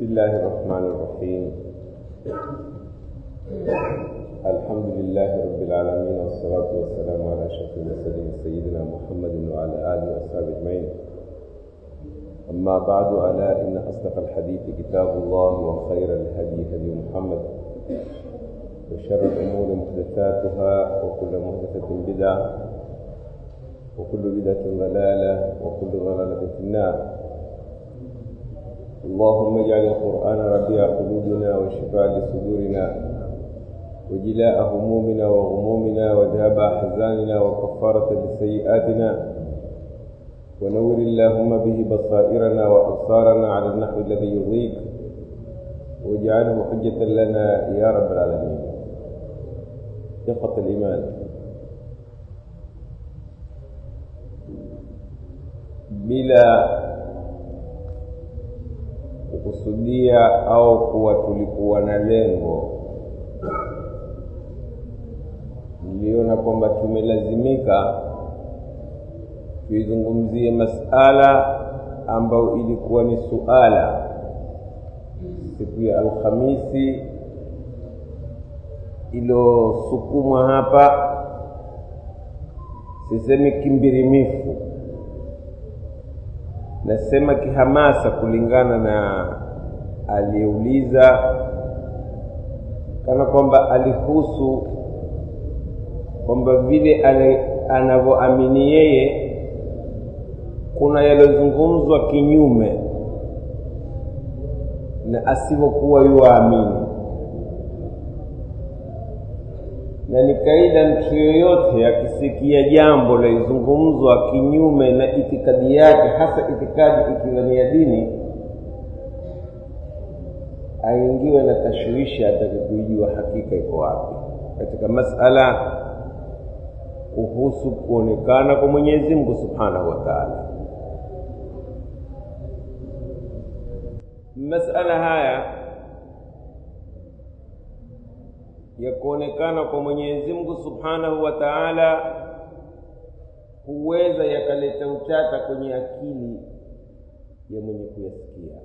الله الرحمن الرحيم الحمد لله رب العالمين والصلاة والسلام على أشرف المرسلين سيدنا محمد وعلى آله وأصحابه أجمعين أما بعد ألا إن أصدق الحديث كتاب الله وخير الهدي هدي محمد وشر الأمور محدثاتها وكل محدثة بدعة وكل بدعة ضلالة وكل ضلالة في النار اللهم اجعل القرآن ربيع قلوبنا وشفاء لصدورنا وجلاء همومنا وغمومنا وذهاب أحزاننا وكفارة لسيئاتنا ونور اللهم به بصائرنا وأبصارنا على النحو الذي يرضيك واجعله حجة لنا يا رب العالمين إخوة الإيمان bila kukusudia au kuwa tulikuwa na lengo niliona kwamba tumelazimika tuizungumzie masala ambayo ilikuwa ni suala siku ya alhamisi ilosukumwa hapa sisemi kimbirimifu nasema kihamasa kulingana na aliyeuliza kana kwamba alihusu kwamba vile anavyoamini yeye kuna yaliyozungumzwa kinyume na asivyokuwa yuwaamini na ni kaida mtu yoyote akisikia jambo laizungumzwa kinyume na itikadi yake hasa itikadi ikiwa ni ya dini aingiwe na tashwishi atake kuijua hakika iko wapi katika masala kuhusu kuonekana kwa mwenyezi mungu subhanahu wa taala masala haya ya kuonekana kwa mwenyezi mungu subhanahu wa taala huweza yakaleta utata kwenye akili ya mwenye kuyasikia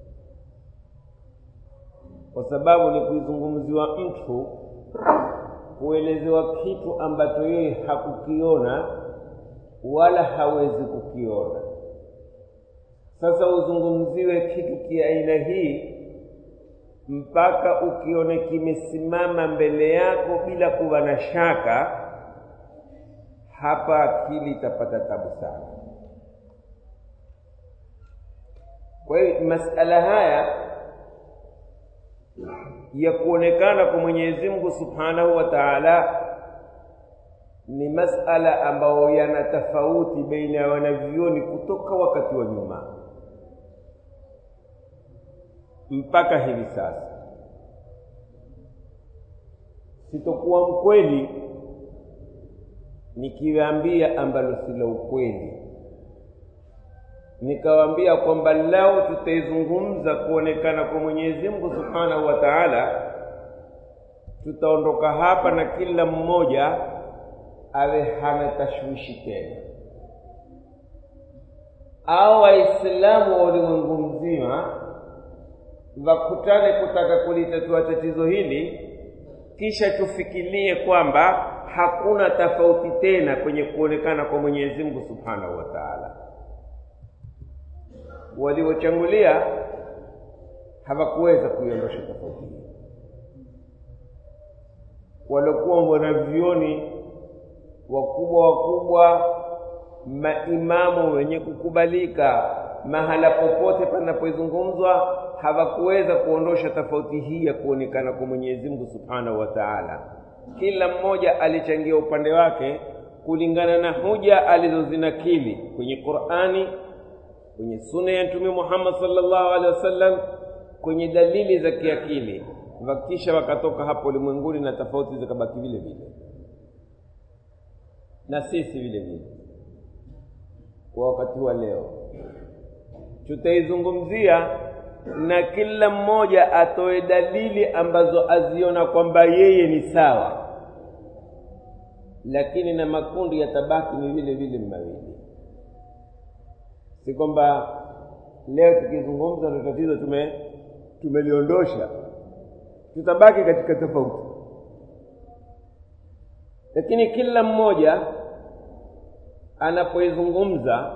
kwa sababu ni kuizungumziwa mtu kuelezewa kitu ambacho yeye hakukiona wala hawezi kukiona sasa uzungumziwe kitu kiaina hii mpaka ukione kimesimama mbele yako bila kuwa na shaka hapa akili itapata tabu sana kwa hiyo masala haya ya kuonekana kwa mwenyezi mungu subhanahu wa taala ni masala ambayo yana tofauti baina ya wanavyuoni kutoka wakati wa nyuma mpaka hivi sasa sitokuwa mkweli nikiwaambia ambalo si la ukweli nikawaambia kwamba lao tutaizungumza kuonekana kwa mwenyezi mungu subhanahu wa taala tutaondoka hapa na kila mmoja awe hana tashwishi tena au waislamu wa ulimwengu mzima wakutane kutaka kulitatua tatizo hili kisha tufikirie kwamba hakuna tofauti tena kwenye kuonekana kwa mwenyezi mungu subhanahu wa taala waliochangulia hawakuweza kuiondosha tofauti hii waliokuwa wanavyoni wakubwa wakubwa maimamu wenye kukubalika mahala popote panapozungumzwa hawakuweza kuondosha tofauti hii ya kuonekana kwa mwenyezi mungu subhanahu wa taala kila mmoja alichangia upande wake kulingana na hoja alizozinakili kwenye qurani kwenye suna ya mtume muhammad salllahu alehi wasallam kwenye dalili za kiakili wakisha wakatoka hapo ulimwenguni na tofauti zikabaki vile vile na sisi vile vile kwa wakati wa leo tutaizungumzia na kila mmoja atoe dalili ambazo aziona kwamba yeye ni sawa lakini na makundi yatabaki ni vile vile mawili si kwamba leo tukizungumza ndo tatizo tume tumeliondosha tutabaki katika tofauti lakini kila mmoja anapoizungumza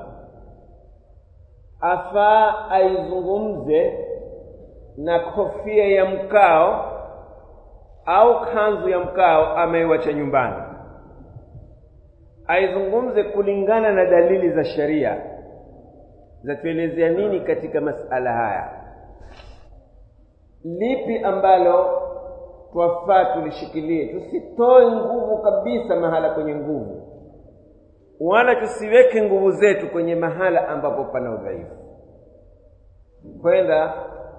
afaa aizungumze na kofia ya mkao au kanzu ya mkao ameiwacha nyumbani aizungumze kulingana na dalili za sheria zatuelezea nini katika masala haya lipi ambalo twafaa tulishikilie tusitoe nguvu kabisa mahala kwenye nguvu wala tusiweke nguvu zetu kwenye mahala ambapo pana udhaifu kwenda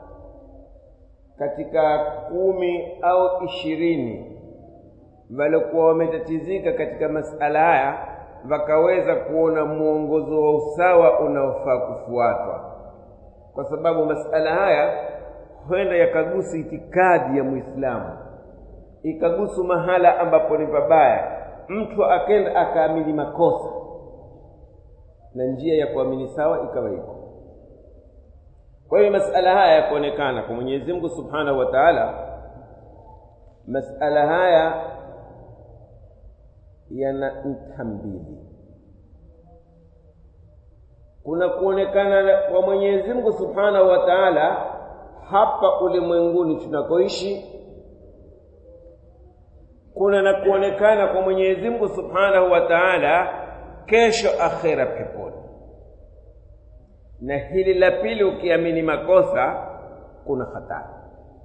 katika kumi au ishirini waliokuwa wametatizika katika masala haya wakaweza kuona mwongozo wa usawa unaofaa kufuatwa kwa sababu masala haya huenda yakagusu itikadi ya mwislamu ikagusu mahala ambapo ni pabaya mtu akenda akaamini makosa na njia ya kuamini sawa ikawa iko kwa hiyo masala haya yakuonekana kwa mwenyezi mungu subhanahu wa taala masala haya yana nta mbili kuna kuonekana kwa mwenyezi mungu subhanahu wa taala hapa ulimwenguni tunakoishi kuna na kuonekana kwa mwenyezi mungu subhanahu wa taala kesho akhera peponi na hili la pili ukiamini makosa kuna hatari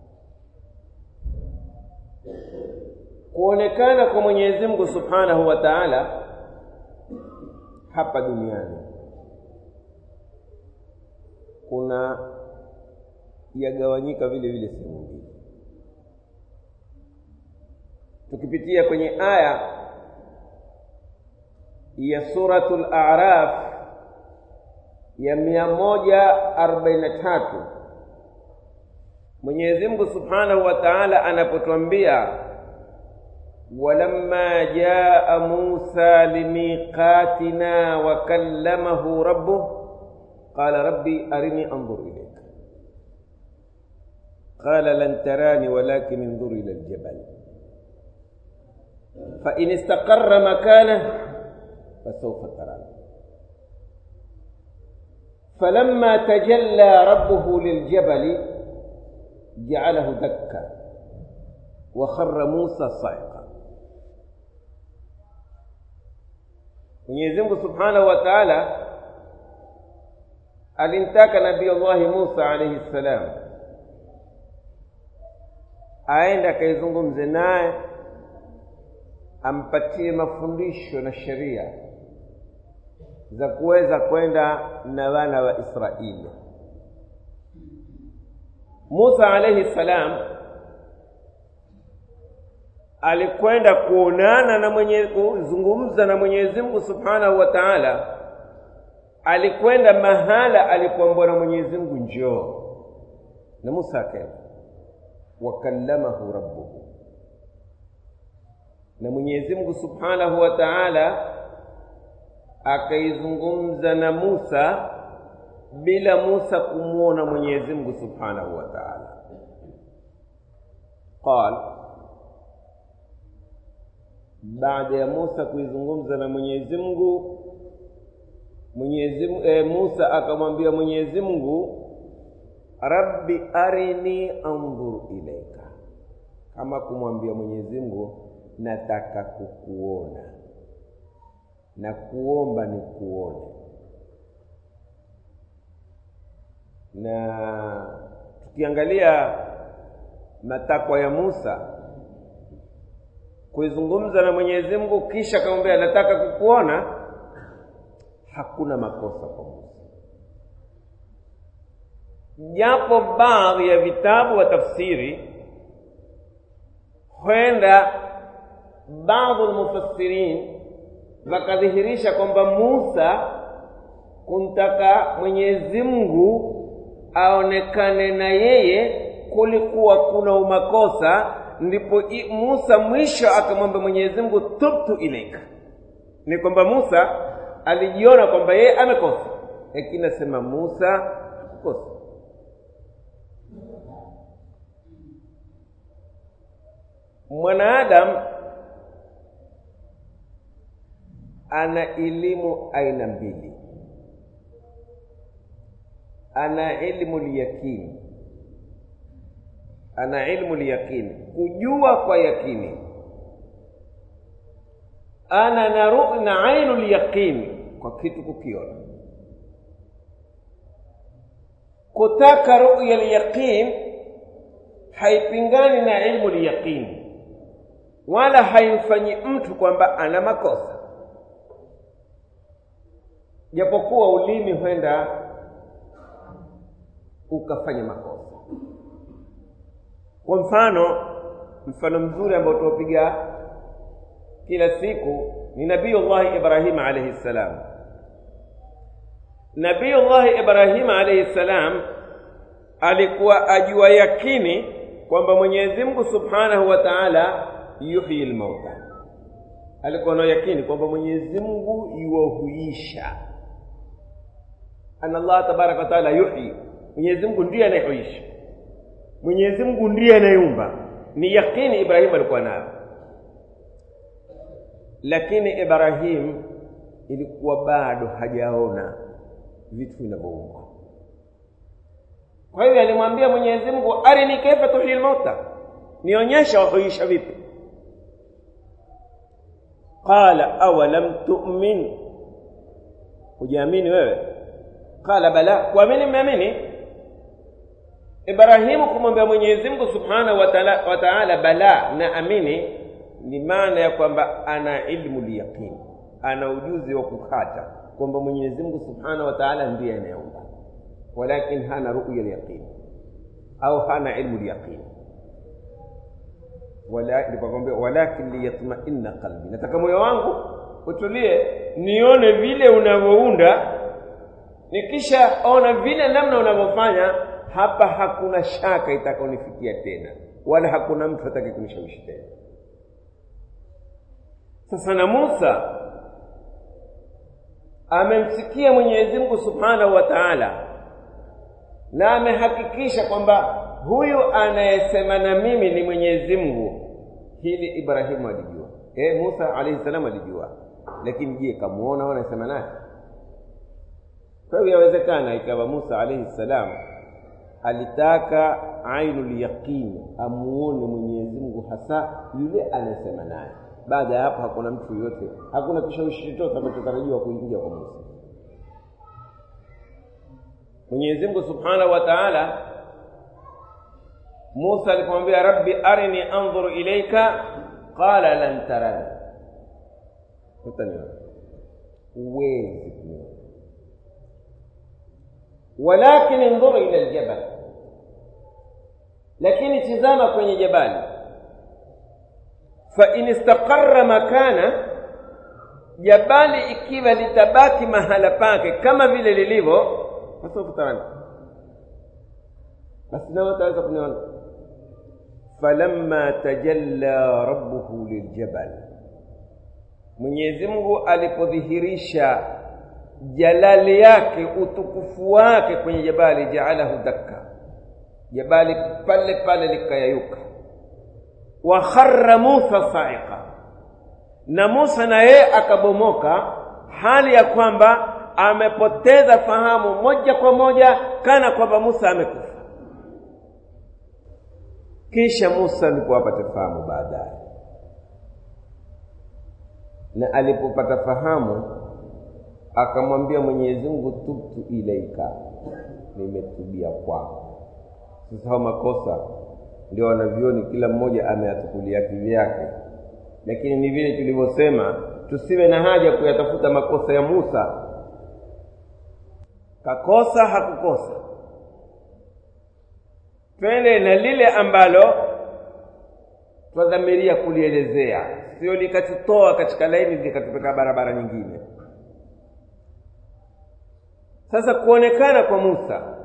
kuonekana kwa mwenyezi mungu subhanahu wa taala hapa duniani kuna yagawanyika vile vile sehemu mbili tukipitia kwenye aya ya suratul araf ya mia moja arobaini na tatu mwenyezi mungu subhanahu wa taala anapotwambia walamma jaa musa limiqatina wakallamahu rabbuh qala rabbi arini anzur ilayka qala lan tarani walakin انظر الى الجبل فان استقر مكانه فسوف تراني فلما تجلى ربه للجبل جعله دكا وخر موسى صعقا Mwenyezi Mungu Subhanahu wa Ta'ala alimtaka Nabii Allah Musa alayhi salam aende akaizungumze naye ampatie mafundisho na sheria za kuweza kwenda na wana wa Israeli. Musa alayhi salam alikwenda kuonana na mwenye kuzungumza na Mwenyezi Mungu Subhanahu wa Ta'ala, alikwenda mahala alipoambiwa na Mwenyezi Mungu njoo, na Musa akaenda, wakallamahu rabbuhu, na Mwenyezi Mungu Subhanahu wa Ta'ala akaizungumza na Musa bila Musa kumwona Mwenyezi Mungu Subhanahu wa Ta'ala. Qal, baada ya Musa kuizungumza na Mwenyezi Mungu, Mwenyezi e, Musa akamwambia Mwenyezi Mungu, Rabbi arini anzur ilaika, kama kumwambia Mwenyezi Mungu, nataka kukuona na kuomba ni kuone na tukiangalia matakwa ya Musa kuizungumza na Mwenyezi Mungu kisha akamwambia nataka kukuona, hakuna makosa kwa Musa, japo baadhi ya vitabu wa tafsiri huenda baadhi almufassirin wakadhihirisha kwamba Musa kumtaka Mwenyezi Mungu aonekane na yeye kulikuwa kuna umakosa, ndipo Musa mwisho akamwambia Mwenyezi Mungu tubtu ilaika, ni kwamba Musa alijiona kwamba yeye amekosa, lakini nasema Musa hakukosa. mwanadamu ana elimu aina mbili ana ilmu lyaqini ana ilmu lyaqini kujua kwa yakini ana na ru na ainu lyaqini kwa kitu kukiona kutaka ruya lyaqin haipingani na ilmu lyaqini wala haimfanyi mtu kwamba ana makosa japokuwa ulimi huenda ukafanya makosa kwa mfano mfano mzuri ambao tuwapiga kila siku ni nabiyullahi ibrahima alaihi ssalam nabiyullahi ibrahima alaihi ssalam alikuwa ajua yakini kwamba mwenyezi mungu subhanahu wa taala yuhyi lmauta alikuwa na yakini kwamba mwenyezi mungu yuwahuisha ana allah tabaraka wataala yuhyi mwenyezi mungu ndiye anayehuisha mwenyezi mungu ndiye anayeumba ni yakini ibrahimu alikuwa nayo lakini ibrahim ilikuwa bado hajaona vitu vinavyoumbwa kwa hivyo alimwambia mwenyezi mungu arini kaifa tuhyi lmauta nionyesha wahuisha vipi qala awalam tu'min hujaamini wewe qala bala kuamini mmeamini ibrahimu kumwambia mwenyezi mungu subhanahu wa taala bala na amini ni maana ya kwamba ana ilmu lyaqini ana ujuzi wa kukata kwamba mwenyezi mungu subhanahu wa taala ndiye anayeumba walakin hana ruya lyaqini au hana ilmu lyaqini walakin walakin liyatmainna qalbi nataka moyo wangu utulie nione vile unavyounda nikisha ona vile namna unavyofanya hapa hakuna shaka itakaonifikia tena wala hakuna mtu atake kunishawishi tena sasa na musa amemsikia mwenyezi mungu subhanahu wa taala na amehakikisha kwamba huyu anayesema na mimi ni mwenyezi mungu hili ibrahimu alijua e, musa alaihi salam alijua lakini je kamuona au anasema naye kwa hivyo yawezekana ikawa musa alaihi salam alitaka ainu lyaqini amuone mwenyezi mungu hasa yule anayesema naye baada ya hapo hakuna mtu yoyote hakuna kishawishi chochote amechotarajiwa kuingia kwa musa mwenyezi mungu subhanahu wa taala musa alipomwambia rabbi arini andhuru ilaika qala lan tarani utaniona huwezi kuniona walakin indhuru ila ljabal lakini tizama kwenye jabali fain istaqara makana jabali ikiwa litabaki mahala pake kama vile lilivyo fasawfa tarani basi nawe utaweza kuniona falamma tajalla rabbuhu liljabal mwenyezi mungu alipodhihirisha jalali yake utukufu wake kwenye jabali jaalahu dakka jabali pale pale likayayuka wa kharra musa sa'iqa na musa na yeye akabomoka hali ya kwamba amepoteza fahamu moja kwa moja kana kwamba musa amekufa kisha musa ndipo apate fahamu baadaye na alipopata fahamu akamwambia mwenyezi mungu tubtu ilaika nimetubia kwako sasa hao makosa ndio wanavyoni kila mmoja ameyatukulia kivyake lakini ni vile tulivyosema tusiwe na haja kuyatafuta makosa ya musa kakosa hakukosa twende na lile ambalo twadhamiria kulielezea sio likatutoa katika laini likatupeka barabara nyingine sasa kuonekana kwa musa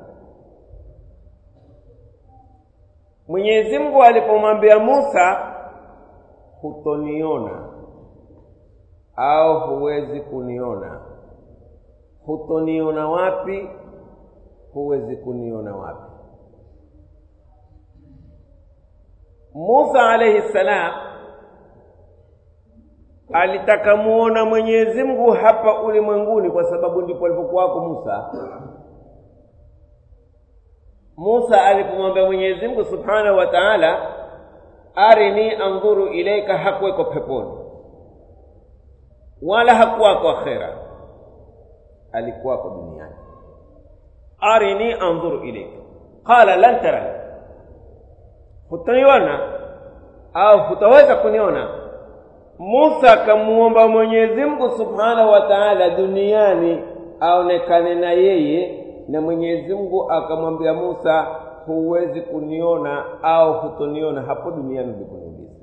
mwenyezi mungu alipomwambia musa hutoniona au huwezi kuniona hutoniona wapi huwezi kuniona wapi musa alaihi ssalam alitaka muona mwenyezi mungu hapa ulimwenguni kwa sababu ndipo alipokuwako musa musa alipomwambia mwenyezi mungu subhanahu wa taala arini andhuru ilaika hakuweko peponi wala hakuwako akhera alikuwako duniani arini andhuru ilaika qala lan tarani hutaniona au hutaweza kuniona musa akamuomba mwenyezi mungu subhanahu wa taala duniani aonekane na yeye na mwenyezi mungu akamwambia musa huwezi kuniona au hutoniona hapo duniani uliponiuliza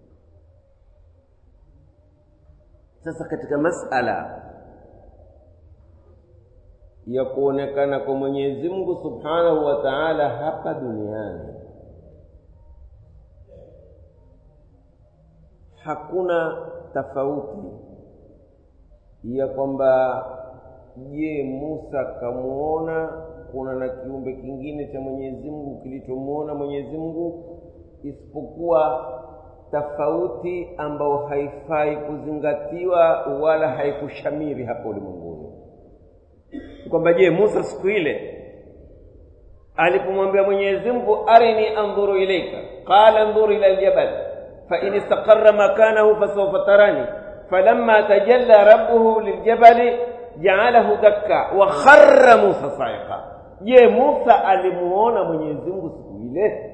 sasa katika masala ya kuonekana kwa mwenyezi mungu subhanahu wa taala hapa duniani hakuna tofauti ya kwamba je musa kamuona kuna na kiumbe kingine cha mwenyezi mungu kilichomuona mwenyezi mungu isipokuwa tofauti ambayo haifai kuzingatiwa wala haikushamiri hapa ulimwenguni kwamba je musa siku ile alipomwambia mwenyezi mungu arini andhuru ilaika qala ndhuru ila ljabal fain istaqara makanahu fasaufa tarani falamma tajalla rabbuhu liljabali jaalahu dakka wa kharra musa saiqa je musa alimuona mwenyezi mungu siku ile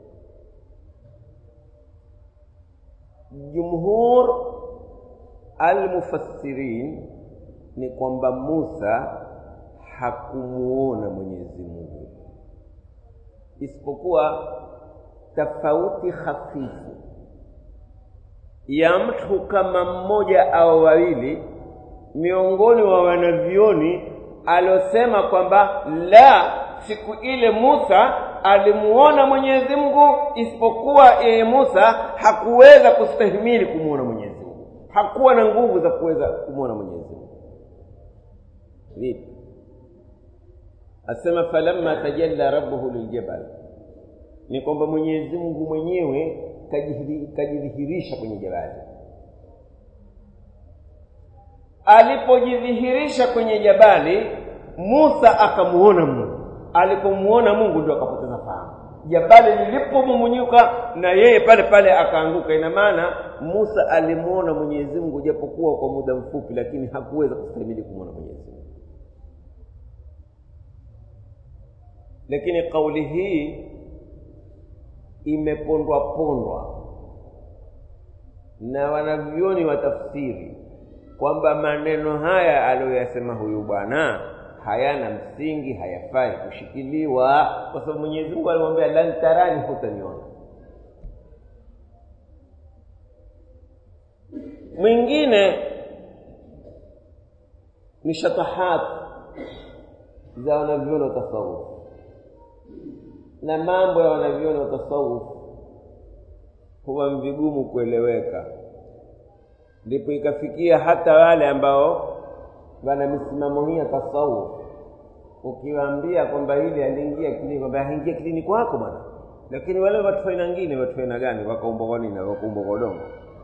jumhur almufassirin ni kwamba musa hakumuona mwenyezi mungu isipokuwa tofauti hafifu ya mtu kama mmoja au wawili miongoni mwa wanavyoni aliosema kwamba la siku ile musa alimuona mwenyezi mungu isipokuwa yeye musa hakuweza kustahimili kumwona mwenyezi mungu hakuwa na nguvu za kuweza kumwona mwenyezi mungu vipi asema falamma tajalla rabbuhu liljabal ni kwamba mwenyezi mungu mwenyewe kajidhihirisha kwenye jabali alipojidhihirisha kwenye jabali musa akamuona mungu alipomuona mungu ndio akapoteza fahamu jabali lilipomumunyuka na yeye pale pale akaanguka ina maana musa alimuona mwenyezi mungu japokuwa kwa muda mfupi lakini hakuweza kustahimili kumwona mwenyezi mungu lakini kauli hii imepondwa pondwa na wanavyoni wa tafsiri kwamba maneno haya aliyoyasema huyu bwana hayana msingi hayafai kushikiliwa kwa sababu mwenyezi mungu alimwambia lan tarani hutaniona mwingine ni shatahat za wanavyoni wa tasawuf na mambo ya wanavyoni wa tasawuf huwa vigumu kueleweka ndipo ikafikia hata wale ambao wana misimamo hii ya tasawuf ukiwaambia kwamba hili aliingia kilini kwamba haingia kilini kwako bwana lakini wale watu aina ngine watu aina gani wakaumbwa kwa nini wakaumbwa kwa udongo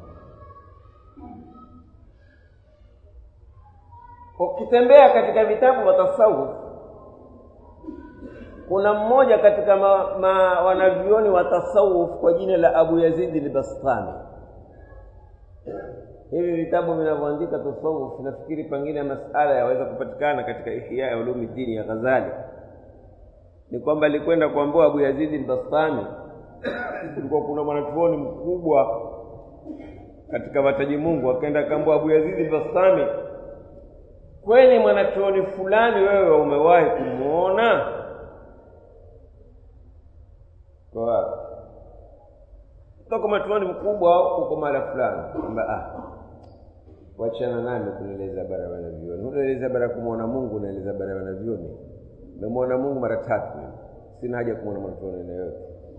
ukitembea katika vitabu vya tasawuf kuna mmoja katika ma, ma, wanavyoni wa tasawuf kwa jina la abu yazidi lbastami hivi vitabu vinavyoandika tasawuf nafikiri pengine masala yaweza kupatikana katika ihya ya ulumi dini ya ghazali ni kwamba alikwenda kuambua abu yazidi lbastami kulikuwa kuna mwanachuoni mkubwa katika wataji mungu akaenda akaambua abu yazidi lbastami kweli mwanachuoni fulani wewe umewahi kumwona kwa wapi toka matuani mkubwa uko mara fulani kwamba ah wachana nami kunieleza bara wanavyoni unaeleza bara kumwona mungu unaeleza bara wanavyoni memwona mungu mara tatu mimi sina haja kumwona mwanachuoni aina yote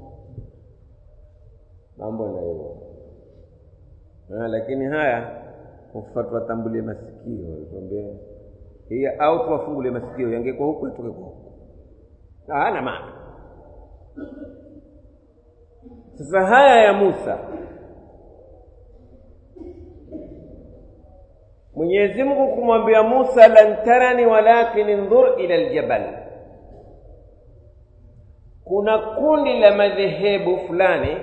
mambo na hiyo lakini haya ufatwa tambulie masikio tuambie hii au tuwafungulie masikio yangekuwa huku atoke kwa huku hana maana sasa haya ya Musa Mwenyezi Mungu kumwambia Musa lan tarani walakin indhur ila aljabal kuna kundi la madhehebu fulani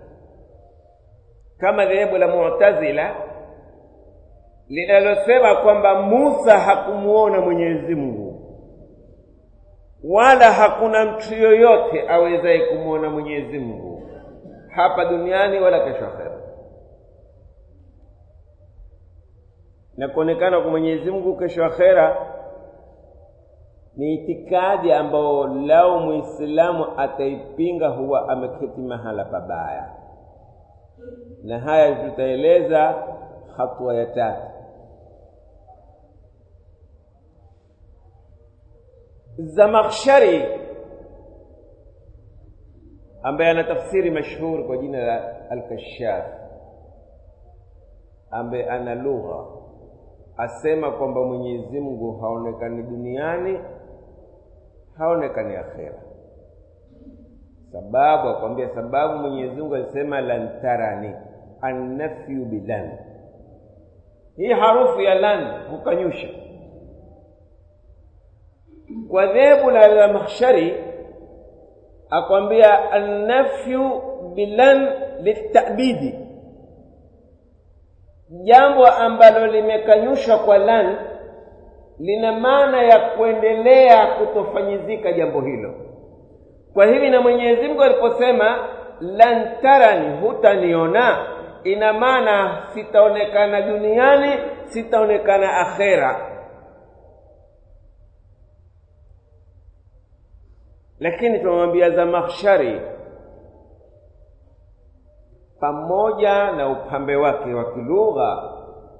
kama dhehebu la Mu'tazila linalosema kwamba Musa hakumuona Mwenyezi Mungu wala hakuna mtu yoyote awezaye kumwona Mwenyezi Mungu hapa duniani wala kesho akhera. Na kuonekana kwa Mwenyezi Mungu kesho akhera ni itikadi ambayo lao Muislamu ataipinga huwa ameketi mahala pabaya, na haya tutaeleza hatua ya tatu. Zamakhshari ambaye ana tafsiri mashhur kwa jina la Al-Kashaf, ambaye ana lugha asema kwamba Mwenyezi Mungu haonekani duniani, haonekani akhera. Sababu akwambia, sababu Mwenyezi Mungu alisema lan tarani, annafyu bilan. Hii harufu ya lan hukanyusha kwa dhehebu la Zamakhshari akwambia annafyu bilan litabidi, jambo ambalo limekanyushwa kwa lan lina maana ya kuendelea kutofanyizika jambo hilo. Kwa hivi na Mwenyezi Mungu aliposema lan tarani, hutaniona, ina maana sitaonekana duniani, sitaonekana akhera. lakini tunamwambia Zamakhshari pamoja na upambe wake wa kilugha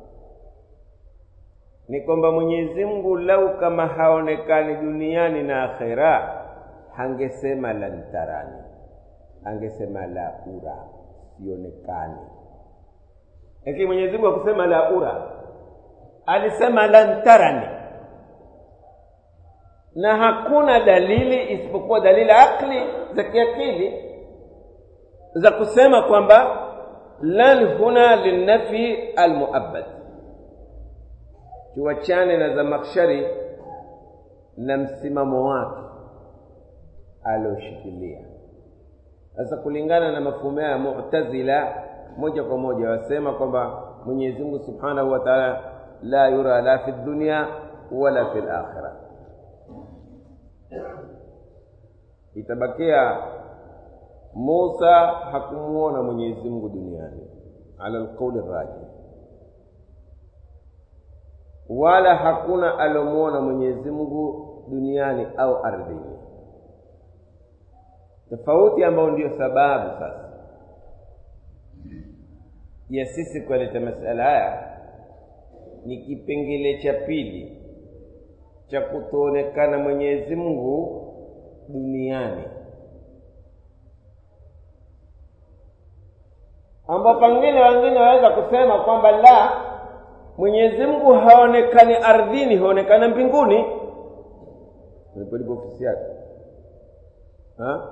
ni kwamba Mwenyezi Mungu lau kama haonekani duniani na akhera, hangesema lan tarani, angesema la ura, sionekani. Lakini Mwenyezi Mungu akusema la ura, alisema lan tarani na hakuna dalili isipokuwa dalili akli za kiakili za kusema kwamba lan huna linnafi almuabbad. Tuachane na Zamakhshari na msimamo wake alioshikilia. Sasa kulingana na mafumo ya Mu'tazila, moja kwa moja wasema kwamba Mwenyezi Mungu Subhanahu wa Ta'ala la yura la fi dunya wala fi akhirah itabakia Musa hakumuona Mwenyezi Mungu duniani ala alqauli rajih, wala hakuna alomuona Mwenyezi Mungu duniani au ardhini. Tofauti ambayo ndiyo sababu sasa ya sisi kuleta masala haya ni kipengele cha pili cha kutoonekana Mwenyezi Mungu duniani ambao pengine wengine waweza kusema kwamba la Mwenyezi Mungu haonekani ardhini, haonekana mbinguni. Nilipolipo ofisi yake ha?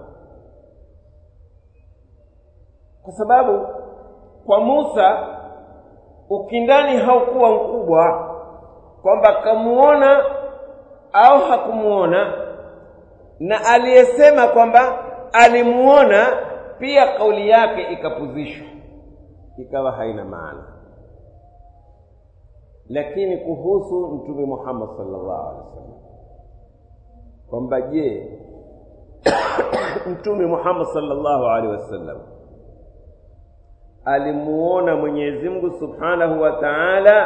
Kwa sababu kwa Musa ukindani haukuwa mkubwa kwamba kamuona au hakumuona na aliyesema kwamba alimuona pia kauli yake ikapuzishwa ikawa haina maana. Lakini kuhusu Mtume Muhammad sallallahu alaihi wasallam kwamba je, Mtume Muhammad sallallahu alaihi wasallam alimuona Mwenyezi Mungu subhanahu wa ta'ala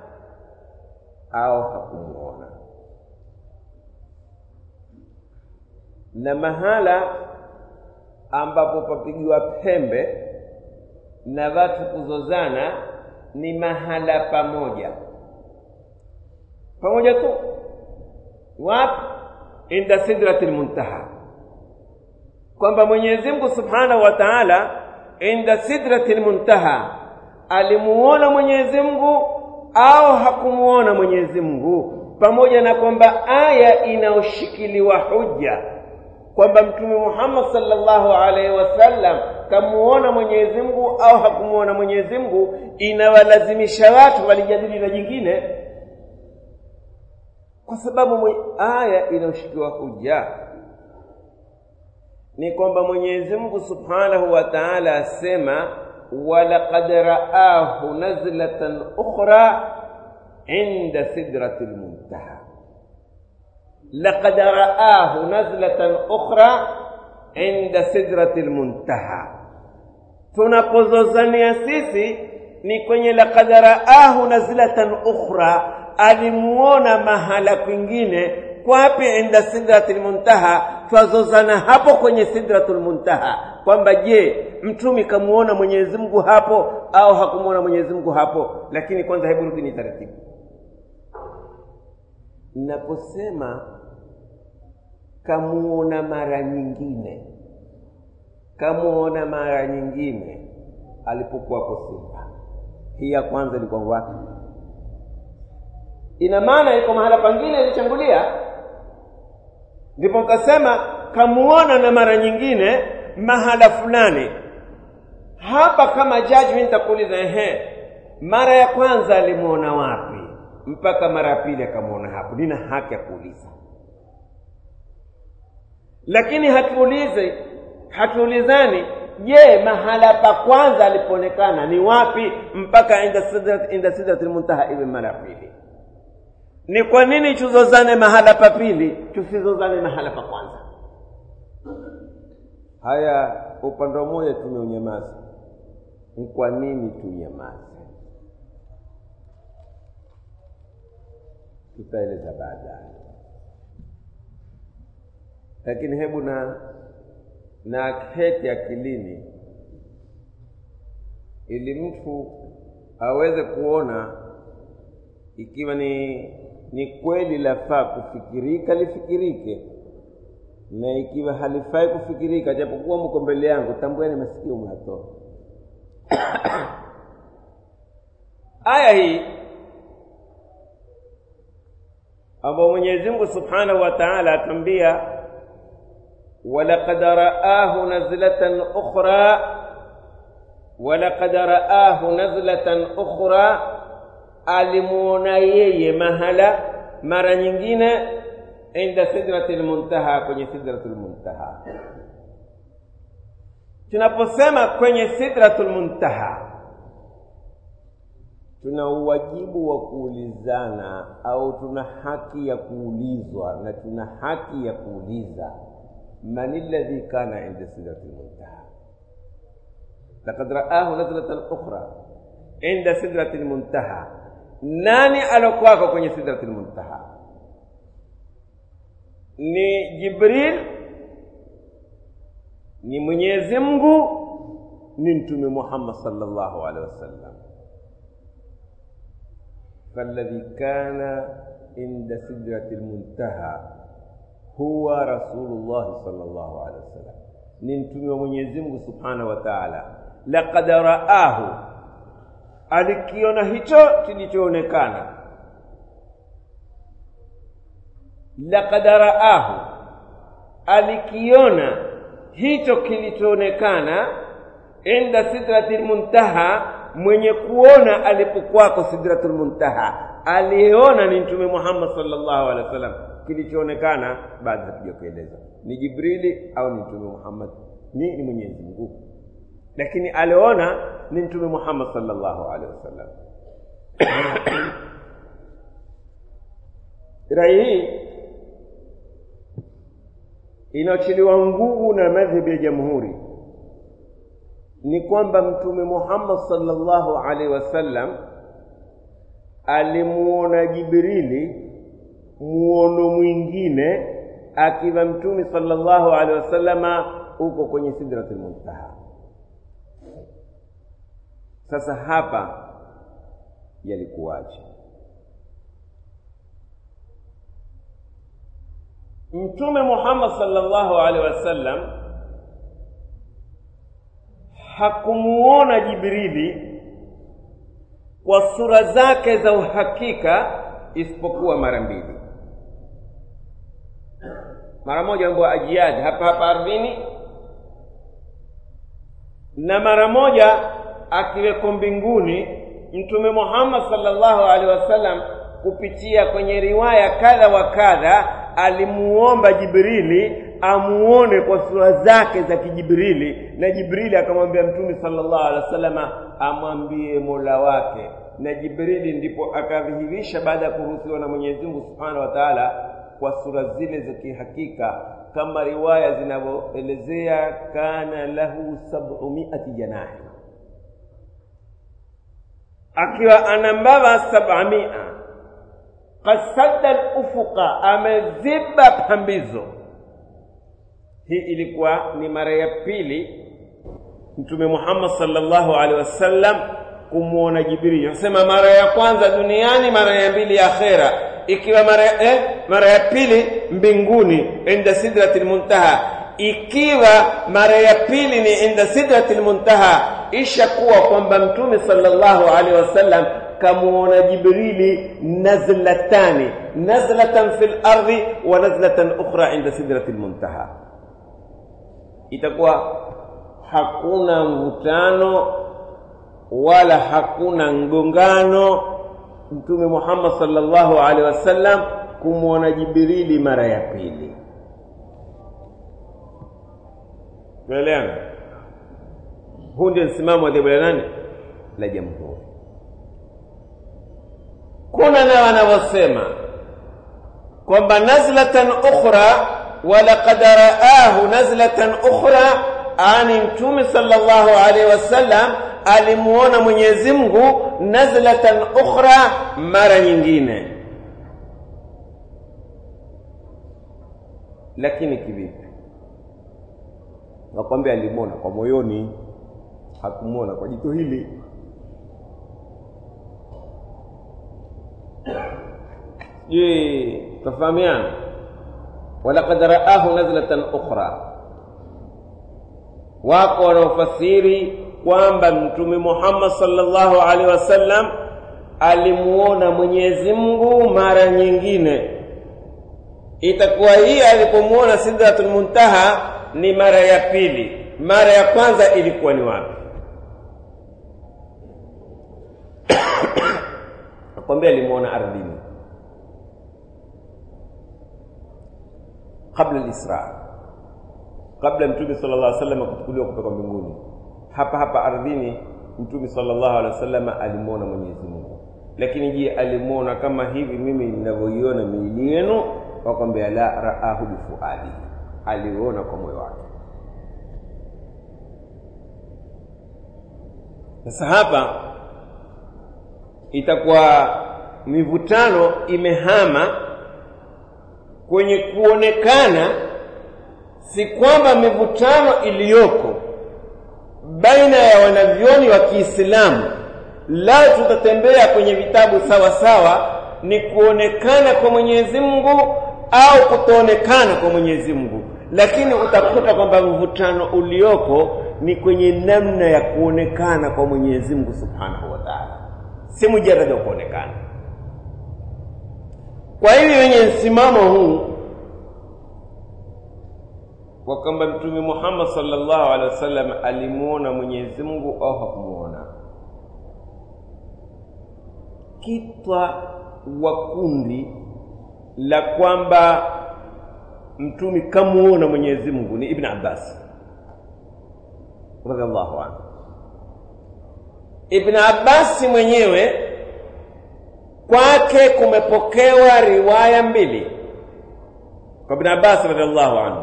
au hakumuona? na mahala ambapo papigiwa pembe na watu kuzozana ni mahala pamoja pamoja tu wapi inda sidratil muntaha kwamba Mwenyezi Mungu Subhanahu wa Ta'ala inda sidratil muntaha alimuona Mwenyezi Mungu au hakumuona Mwenyezi Mungu pamoja na kwamba aya inayoshikiliwa hujja kwamba Mtume Muhammad sallallahu alaihi wasallam kamuona mwenyezi mungu au hakumuona mwenyezi mungu inawalazimisha watu walijadili na jingine kwa sababu aya inayoshikiwa huja ni kwamba mwenyezi mungu subhanahu wa taala asema walaqad raahu nazlatan ukhra inda sidrati lmuntaha laqad raahu nazlatan ukhra inda sidrati lmuntaha tunapozozania sisi ni kwenye laqad raahu nazlatan ukhra alimuona mahala kwingine kwapi inda sidratil muntaha twazozana hapo kwenye sidratul muntaha kwamba je mtumi kamuona mwenyezi mungu hapo au hakumuona mwenyezi mungu hapo lakini kwanza hebu rudi ni taratibu naposema kamuona mara nyingine kamuona mara nyingine alipokuwako simba hii ya kwanza ilikuwa wapi ina maana iko mahala pangine ilichangulia ndipo nkasema kamuona na mara nyingine mahala fulani hapa kama jaji mi nitakuuliza ehe mara ya kwanza alimuona wapi mpaka mara ya pili akamwona hapo nina haki ya kuuliza lakini hatuulize hatuulizani je mahala pa kwanza alipoonekana ni wapi mpaka inda sidrat inda sidratil muntaha iwe mara ya pili ni kwa nini tuzozane mahala pa pili tusizozane mahala pa kwanza haya upande mmoja tumeunyamaza ni kwa nini tunyamaze tutaeleza baadaye lakini hebu na na keti akilini ili mtu aweze kuona ikiwa ni ni kweli lafaa kufikirika lifikirike na ikiwa halifai kufikirika japokuwa mko mbele yangu tambueni masikio mwatoa aya hii ambayo mwenyezi mungu subhanahu wa taala atwambia walaqad raahu nazlatan ukhra walaqad raahu nazlatan ukhra alimuona yeye mahala mara nyingine inda sidratil muntaha kwenye sidratul muntaha tunaposema kwenye sidratul muntaha tuna uwajibu wa kuulizana au tuna haki ya kuulizwa na tuna haki ya kuuliza man alladhi kana inda sidratil muntaha laqad raahu nazlatan ukhra inda sidratil muntaha nani alokuwako kwenye sidratil muntaha ni jibril ni mwenyezi mungu ni mtume muhammad sallallahu alaihi wasallam فالذي كان عند سدرة المنتهى هو رسول الله صلى الله عليه وسلم ni mtume wa mwenyezi mungu subhanahu wa taala laqad raahu alikiona hicho kilichoonekana laqad raahu alikiona hicho kilichoonekana inda sidratil muntaha mwenye kuona alipokuwako sidratul muntaha aliyeona ni mtume muhammad sallallahu alaihi wasallam kilichoonekana baada hatuja kueleza ni jibrili au ni mtume muhammad ni ni mwenyezi mungu lakini aliona ni mtume muhammad sallallahu alaihi wasallam rai hii inaachiliwa nguvu na madhhabi ya jamhuri ni kwamba mtume Muhammad sallallahu alaihi wasallam alimuona Jibrili muono mwingine akiwa mtume sallallahu alaihi wasallama huko kwenye sidratul muntaha. Sasa hapa yalikuwaje? Mtume Muhammad sallallahu alaihi wasallam hakumuona Jibrili kwa sura zake za uhakika isipokuwa mara mbili. Mara moja ambayo ajiadi hapa hapa ardhini, na mara moja akiweko mbinguni mtume muhammad sallallahu alaihi wasallam kupitia kwenye riwaya kadha wa kadha alimuomba jibrili amuone kwa sura zake za kijibrili na jibrili akamwambia mtume sallallahu alaihi wasallama amwambie mola wake na jibrili ndipo akadhihirisha baada ya kuruhusiwa na mwenyezi mungu subhanahu wa taala kwa sura zile za kihakika kama riwaya zinavyoelezea kana lahu sabumiati janahi akiwa ana mbawa sabamia qad sadda lufuqa ameziba pambizo hii ilikuwa ni mara ya pili mtume muhammad sallallahu alaihi wasallam kumwona jibrili nasema mara ya kwanza duniani mara ya mbili ya akhera ikiwa mara eh, mara ya pili mbinguni inda sidratil muntaha ikiwa mara ya pili ni inda sidratil muntaha ishakuwa kwamba mtume sallallahu alaihi wasallam kamuona jibrili nazlatani nazlatan fil ardi wa nazlatan ukhra inda sidratil muntaha itakuwa hakuna mvutano wala hakuna mgongano mtume Muhammad sallallahu alaihi wasallam kumwona Jibrili mara ya pili. Tuelewana? Huu ndio msimamo wa dhehebu la nani? La Jamhuri. Kuna na wanavyosema kwamba nazlatan ukhra wa laqad raahu nazlatan ukhra ani mtume sallallahu alaihi wasallam alimuona Mwenyezi Mungu nazlatan ukhra mara nyingine lakini kivipi nakwambia alimuona kwa moyoni hakumuona kwa jicho hili je tafahamiana walaqad raahu nazlatan ukhra wako wanaofasiri kwamba mtume Muhammad sallallahu alaihi wasallam alimuona Mwenyezi Mungu mara nyingine. Itakuwa hii alipomuona Sidratul Muntaha ni mara ya pili. Mara ya kwanza ilikuwa ni wapi? Nakwambia alimuona ardhini kabla al-Isra, kabla mtume sallallahu alaihi wasallam kuchukuliwa kutoka mbinguni hapa hapa ardhini mtume sallallahu alaihi wasallam alimwona Mwenyezi Mungu. Lakini je, alimwona kama hivi mimi ninavyoiona miili yenu? Wakwambia la, raahu bifuadi, aliona kwa moyo wake. Sasa hapa itakuwa mivutano imehama kwenye kuonekana, si kwamba mivutano iliyoko baina ya wanavyoni wa Kiislamu lao tutatembea kwenye vitabu sawa sawa, ni kuonekana kwa Mwenyezi Mungu au kutoonekana kwa Mwenyezi Mungu, lakini utakuta kwamba mvutano ulioko ni kwenye namna ya kuonekana kwa Mwenyezi Mungu Subhanahu wa Ta'ala, si mujarrad wa kuonekana. Kwa hivyo wenye msimamo huu kwa kwamba Mtume Muhammad sallallahu alaihi wasallam alimuona Mwenyezi Mungu au hakumuona. Kitwa wa kundi la kwamba Mtume kamuona Mwenyezi Mungu ni Ibn Abbas radhiallahu anhu. Ibn Abbas mwenyewe kwake kumepokewa riwaya mbili kwa Ibn Abbas radhiallahu anhu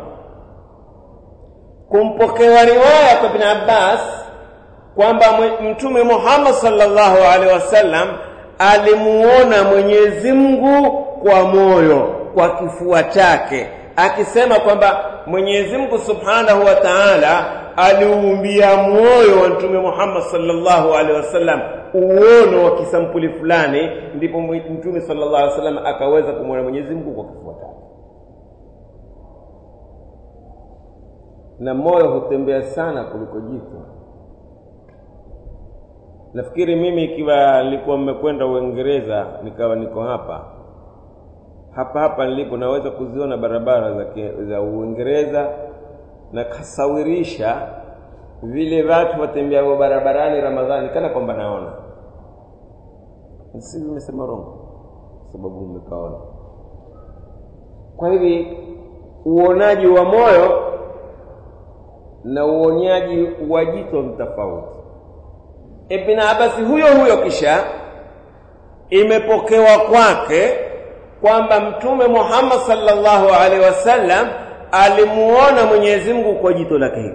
kumpokewa riwaya kwa Ibn Abbas kwamba Mtume Muhammad sallallahu alaihi wasallam alimuona Mwenyezi Mungu kwa moyo, kwa kifua chake, akisema kwamba Mwenyezi Mungu Subhanahu wa Ta'ala aliumbia moyo wa Mtume Muhammad sallallahu alaihi wasallam uono wa kisampuli fulani, ndipo Mtume sallallahu alaihi wasallam akaweza kumwona Mwenyezi Mungu kwa kifua chake. na moyo hutembea sana kuliko jicho. Nafikiri mimi ikiwa nilikuwa mmekwenda Uingereza nikawa niko hapa hapa hapa nilipo, naweza kuziona barabara za, za Uingereza na kasawirisha vile watu watembeao barabarani ramadhani kana kwamba naona si vimesema rongo sababu umekaona kwa hivi uonaji wa moyo na uonyaji wa jito ni tofauti ibn abasi huyo huyo kisha imepokewa kwake kwamba mtume muhammad sallallahu alaihi wasallam alimuona mwenyezi mungu kwa jito lake hili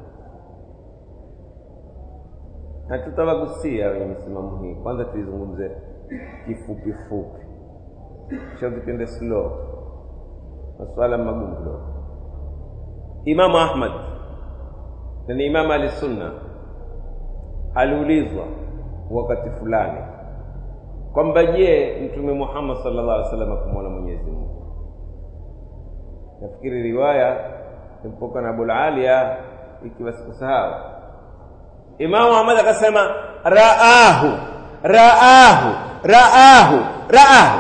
hatutawagusia wenye misimamo hii kwanza tuizungumze kifupi fupi kisha tupende slow masuala magumu kidogo imamu ahmad na ni imamu alisunna aliulizwa wakati fulani kwamba je mtume muhammad sallallahu alaihi wasallam akumwona mwenyezi mungu nafikiri riwaya impoka na abulalia ikiwa sikusahau imamu ahmad akasema raahu raahu raahu raahu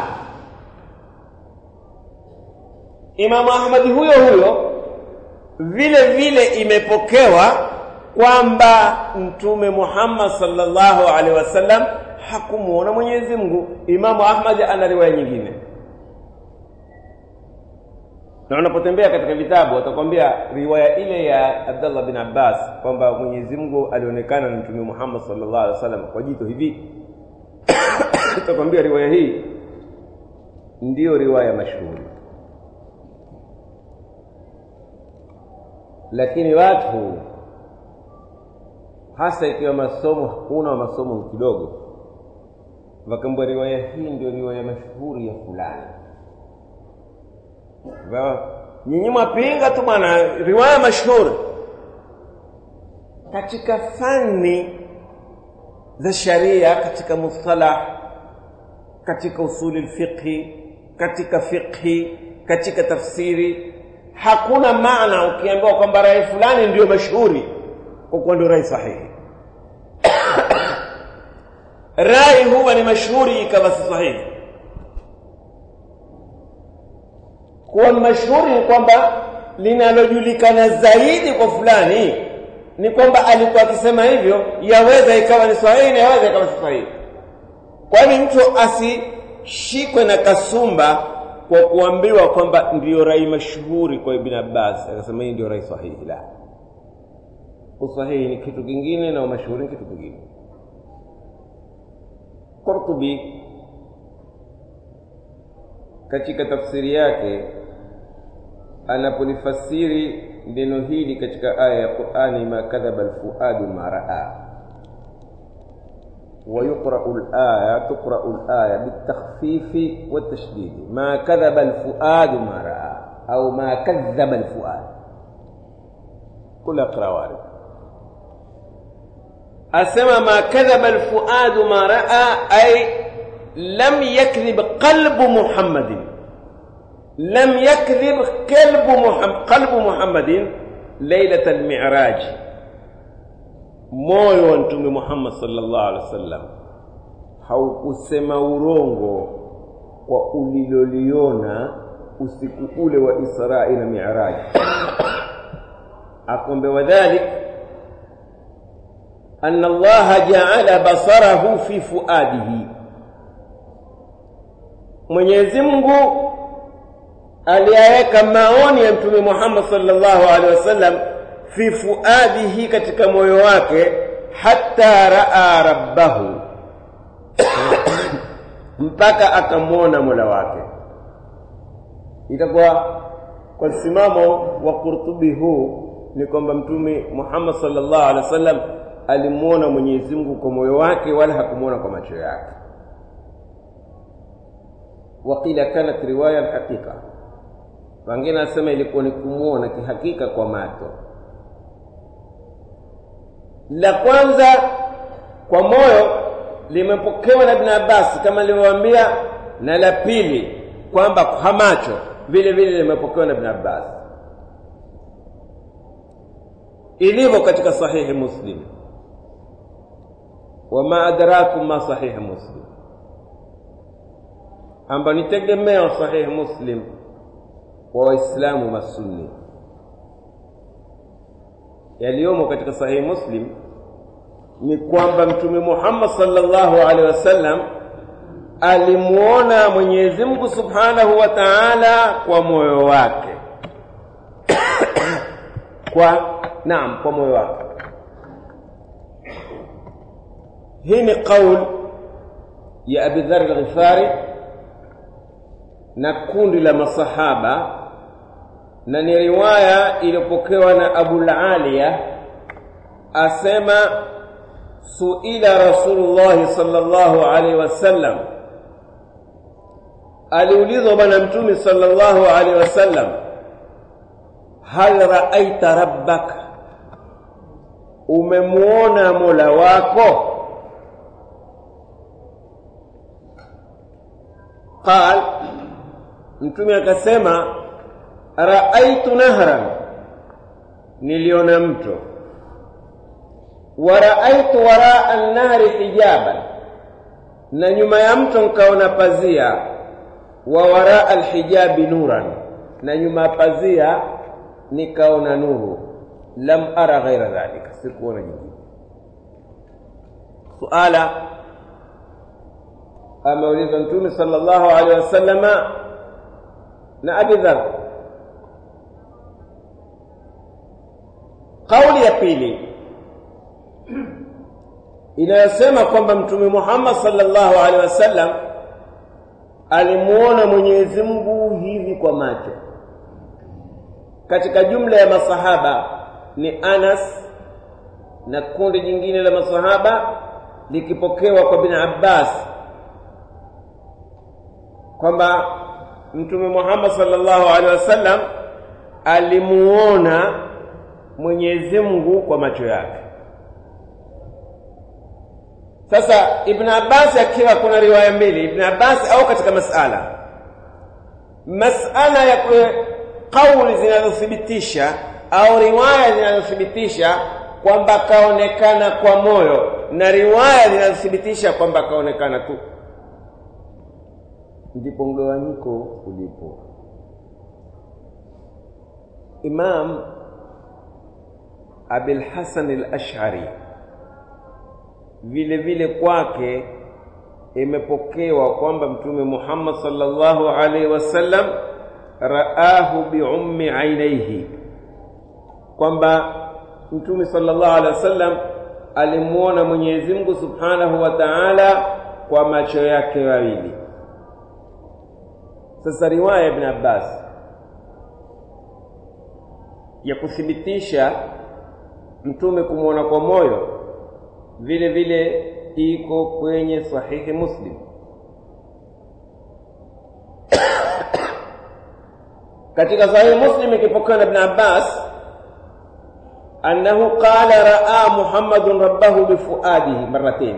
imamu ahmadi huyo huyo vile vile imepokewa kwamba mtume muhammad sallallahu alaihi wasallam hakumuona mwenyezi mungu imamu ahmad ana riwaya nyingine na unapotembea katika vitabu watakwambia riwaya ile ya abdallah bin abbas kwamba mwenyezi mungu alionekana na mtume muhammad sallallahu alaihi wasallam kwa jito hivi utakwambia riwaya hii ndiyo riwaya mashuhuri lakini watu hasa ikiwa masomo hakuna wa masomo kidogo wakaambia riwaya hii ndio riwaya mashuhuri ya fulani nyinyi mwapinga tu bwana riwaya mashuhuri katika fani za sharia katika mustalah katika usuli lfiqhi katika fiqhi katika tafsiri hakuna maana ukiambiwa kwamba rai fulani ndiyo mashuhuri kwa kuwa ndio rai sahihi rai huwa ni mashuhuri ikawa si sahihi kuwa ni mashuhuri ni kwamba linalojulikana zaidi kwa fulani ni kwamba alikuwa akisema hivyo yaweza ikawa ni sahihi na yaweza ikawa si sahihi kwani mtu asishikwe na kasumba kwa kuambiwa kwamba ndiyo rai mashuhuri kwa ibn abbas akasema hii ndio rai sahihi la usahihi ni kitu kingine na umashuhuri ni kitu kingine qurtubi katika tafsiri yake anapolifasiri neno hili katika aya ya qurani ma kadhaba alfuadu ma raa ويقرأ الآية تقرأ الآية بالتخفيف والتشديد ما كذب الفؤاد ما رأى أو ما كذب الفؤاد كل أقرأ وارد أسمى ما كذب الفؤاد ما رأى أي لم يكذب قلب محمد لم يكذب قلب محمد قلب محمد ليلة المعراج moyo wa mtume muhammad sallallahu alaihi wasallam haukusema urongo kwa uliloliona usiku ule wa israi na miraji akombe wadhalik أن الله جعل بصره في فؤاده Mwenyezi Mungu aliyaweka maoni ya Mtume Muhammad sallallahu alaihi wasallam fi fuadihi, katika moyo wake, hatta raa rabbahu, mpaka akamwona mola wake. Itakuwa kwa msimamo wa Qurtubi huu ni kwamba Mtume Muhammad sallallahu alaihi wasallam alimwona Mwenyezi Mungu kwa moyo wake, wala hakumwona kwa macho yake. Waqila kanat riwaya alhaqiqa, wengine nasema ilikuwa ni kumwona kihakika kwa macho. La kwanza kwa moyo limepokewa na Ibn Abbas kama nilivyowaambia, na la pili kwamba kwa macho vile vile limepokewa na Ibn Abbas ilivyo katika sahihi Muslim. Wama adrakum ma sahihi Muslim, amba ni tegemeo sahihi Muslim wa Waislamu masunni. yaliyomo katika sahihi muslim ni kwamba mtume muhammad sallallahu alaihi wasallam alimuona mwenyezi mungu subhanahu wa taala kwa moyo wake kwa naam kwa moyo wake hii ni qaul ya abi dhar al-ghifari na kundi la masahaba na ni riwaya iliyopokewa na abul aliya asema suila rasulullah sallallahu alaihi wasallam aliulizwa bwana mtume sallallahu alaihi wasallam hal raaita rabbak umemuona mola wako qal mtume akasema raaitu nahran niliona mto wa raaitu waraa an-nahri hijaban na nyuma ya mto nkaona pazia wa waraa alhijabi nuran na nyuma ya pazia nikaona nuru lam ara ghaira dhalika sikuona nyingine suala ameulizwa mtume sallallahu alaihi wasallama na abi dhar kauli ya pili inayosema kwamba mtume muhammad sallallahu alaihi wasallam alimuona mwenyezi mungu hivi kwa macho katika jumla ya masahaba ni anas na kundi jingine la masahaba likipokewa kwa bin abbas kwamba mtume muhammad sallallahu alaihi wasallam alimuona mwenyezi mungu kwa macho yake sasa ibn abbas akiwa kuna riwaya mbili ibn abbas au katika masala masala ya kauli zinazothibitisha au riwaya zinazothibitisha kwamba kaonekana kwa moyo na riwaya zinazothibitisha kwamba kaonekana tu ndipo mgawanyiko ulipo imam abil hasan al-ash'ari vile vile kwake imepokewa kwamba mtume Muhammad sallallahu alaihi wasallam raahu biummi ainaihi kwamba mtume sallallahu alaihi wasallam alimuona Mwenyezi Mungu subhanahu wa ta'ala kwa macho yake mawili sasa riwaya ibn Abbas ya kuthibitisha mtume kumwona kwa moyo vile vile iko kwenye sahihi Muslim katika sahihi Muslim ikipokewa na Ibn Abbas annahu qala raa Muhammadun rabbahu bifuadihi marratain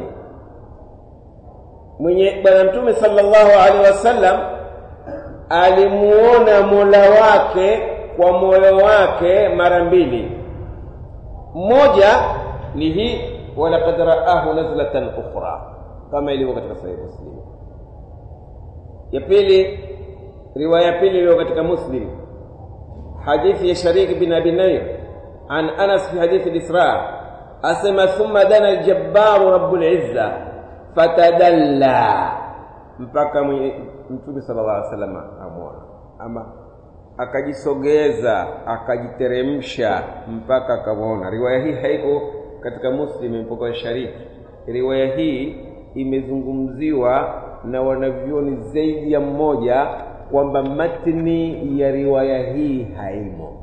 mwenye bwana mtume sallallahu alaihi wasallam alimuona mola wake kwa moyo wake mara mbili moja ni hii walaqad raahu nazlatan ukhra kama ilivyo katika sahihi muslim ya pili riwaya ya pili iliyo katika muslim hadithi ya sharik bin abi nair an anas fi hadithi al-isra asema thumma dana al-jabbar rabbul izza fatadalla mpaka mtume sallallahu alaihi wasallam amwona ama akajisogeza akajiteremsha mpaka akamwona riwaya hii haiko katika muslim imepokewa shariki riwaya hii imezungumziwa na wanavyoni zaidi ya mmoja kwamba matni ya riwaya hii haimo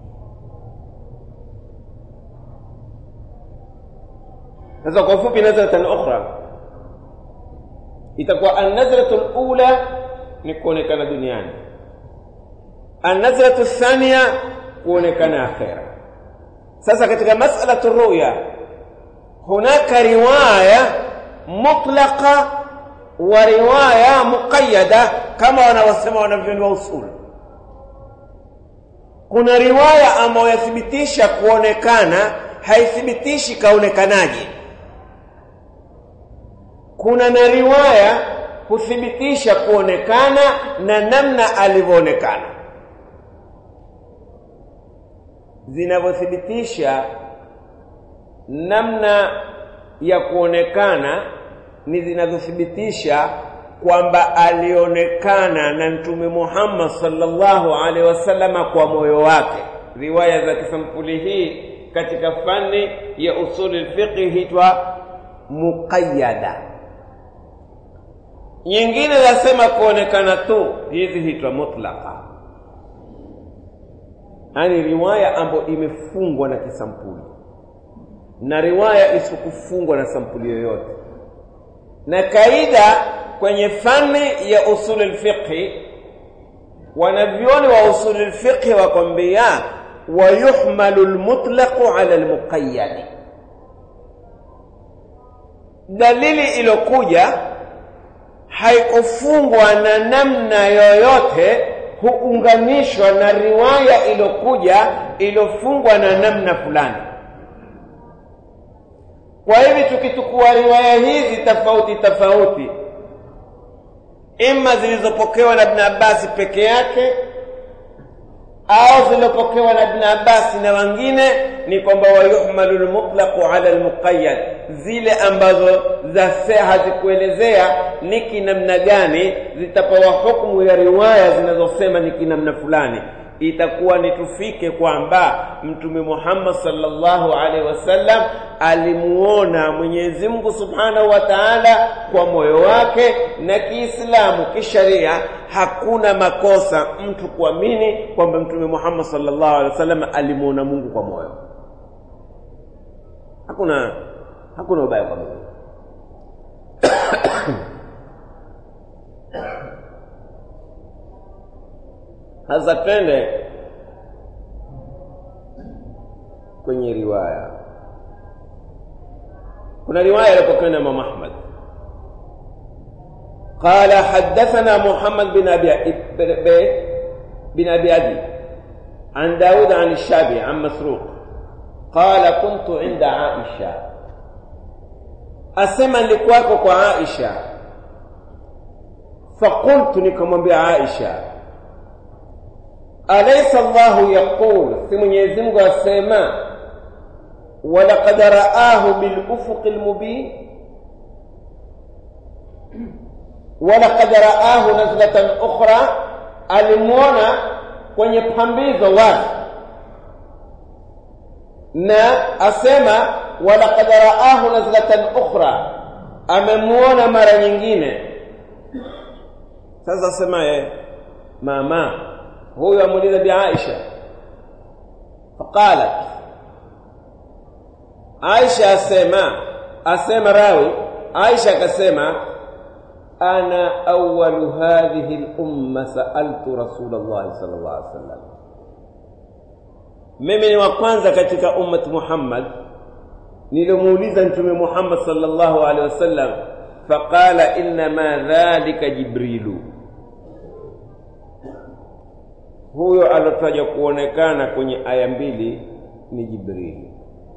sasa kwa ufupi nazratan ukhra itakuwa annazratu lula ni kuonekana duniani annazratu thania kuonekana akhera sasa katika mas'alatu ruya hunaka riwaya mutlaqa wa riwaya muqayyada kama wanavyosema wanavyoni wa usul kuna riwaya ambayo yathibitisha kuonekana haithibitishi kaonekanaje kuna na riwaya huthibitisha kuonekana na namna alivyoonekana zinavyothibitisha namna ya kuonekana ni zinazothibitisha kwamba alionekana na mtume Muhammad sallallahu alaihi wasallama kwa moyo wake. Riwaya za kisampuli hii katika fani ya usuli fiqh hitwa muqayyada. Nyingine zasema kuonekana tu, hizi hitwa mutlaqa, yaani riwaya ambayo imefungwa na kisampuli na riwaya isikufungwa na sampuli yoyote. Na kaida kwenye fani ya usuli lfiqhi, wanavyoni wa usuli lfiqhi wakwambia wayuhmalu lmutlaqu ala lmuqayyadi, dalili ilokuja haikufungwa na namna yoyote, huunganishwa na riwaya ilokuja ilofungwa na namna fulani. Kwa hivi tukichukua riwaya hizi tofauti tofauti, ima zilizopokewa na Ibn Abbas peke yake au zilizopokewa na Ibn Abbas na wengine, ni kwamba wayuhmalu lmutlaqu ala almuqayyad, zile ambazo zase hazikuelezea ni kinamna gani zitapewa hukumu ya riwaya zinazosema ni kinamna fulani itakuwa ni tufike kwamba Mtume Muhammad sallallahu alaihi wasallam alimuona Mwenyezi Mungu Subhanahu wa Ta'ala kwa moyo wake, na Kiislamu kisharia hakuna makosa mtu kuamini kwamba Mtume Muhammad sallallahu alaihi wasallam alimuona Mungu kwa moyo. Hakuna hakuna ubaya kwa Mungu. Sasa twende kwenye riwaya. Kuna riwaya iliyopokewa na Imam Ahmad قال حدثنا محمد بن أبي بن أبي أبي عن داود عن الشعبي عن مسروق قال كنت عند عائشة أسمى لكواكو عائشة فقلت لكم بعائشة أليس الله يقول في Mwenyezi Mungu asema walaqad raahu bil ufuq al mubin walaqad raahu nazlatan ukhra, alimuona kwenye pambizo wazi, na asema walaqad raahu nazlatan ukhra, amemuona mara nyingine. Sasa asema ye mama huyu amuuliza bi Aisha, faqalat Aisha asema asema rawi Aisha akasema ana awalu hadhihi lumma saaltu Rasulullah sallallahu alaihi wasallam, mimi ni wa kwanza katika ummati Muhammad nilimuuliza Mtume Muhammad sallallahu alaihi wasallam, faqala innama dhalika Jibrilu huyo alotaja kuonekana kwenye aya mbili ni Jibrili.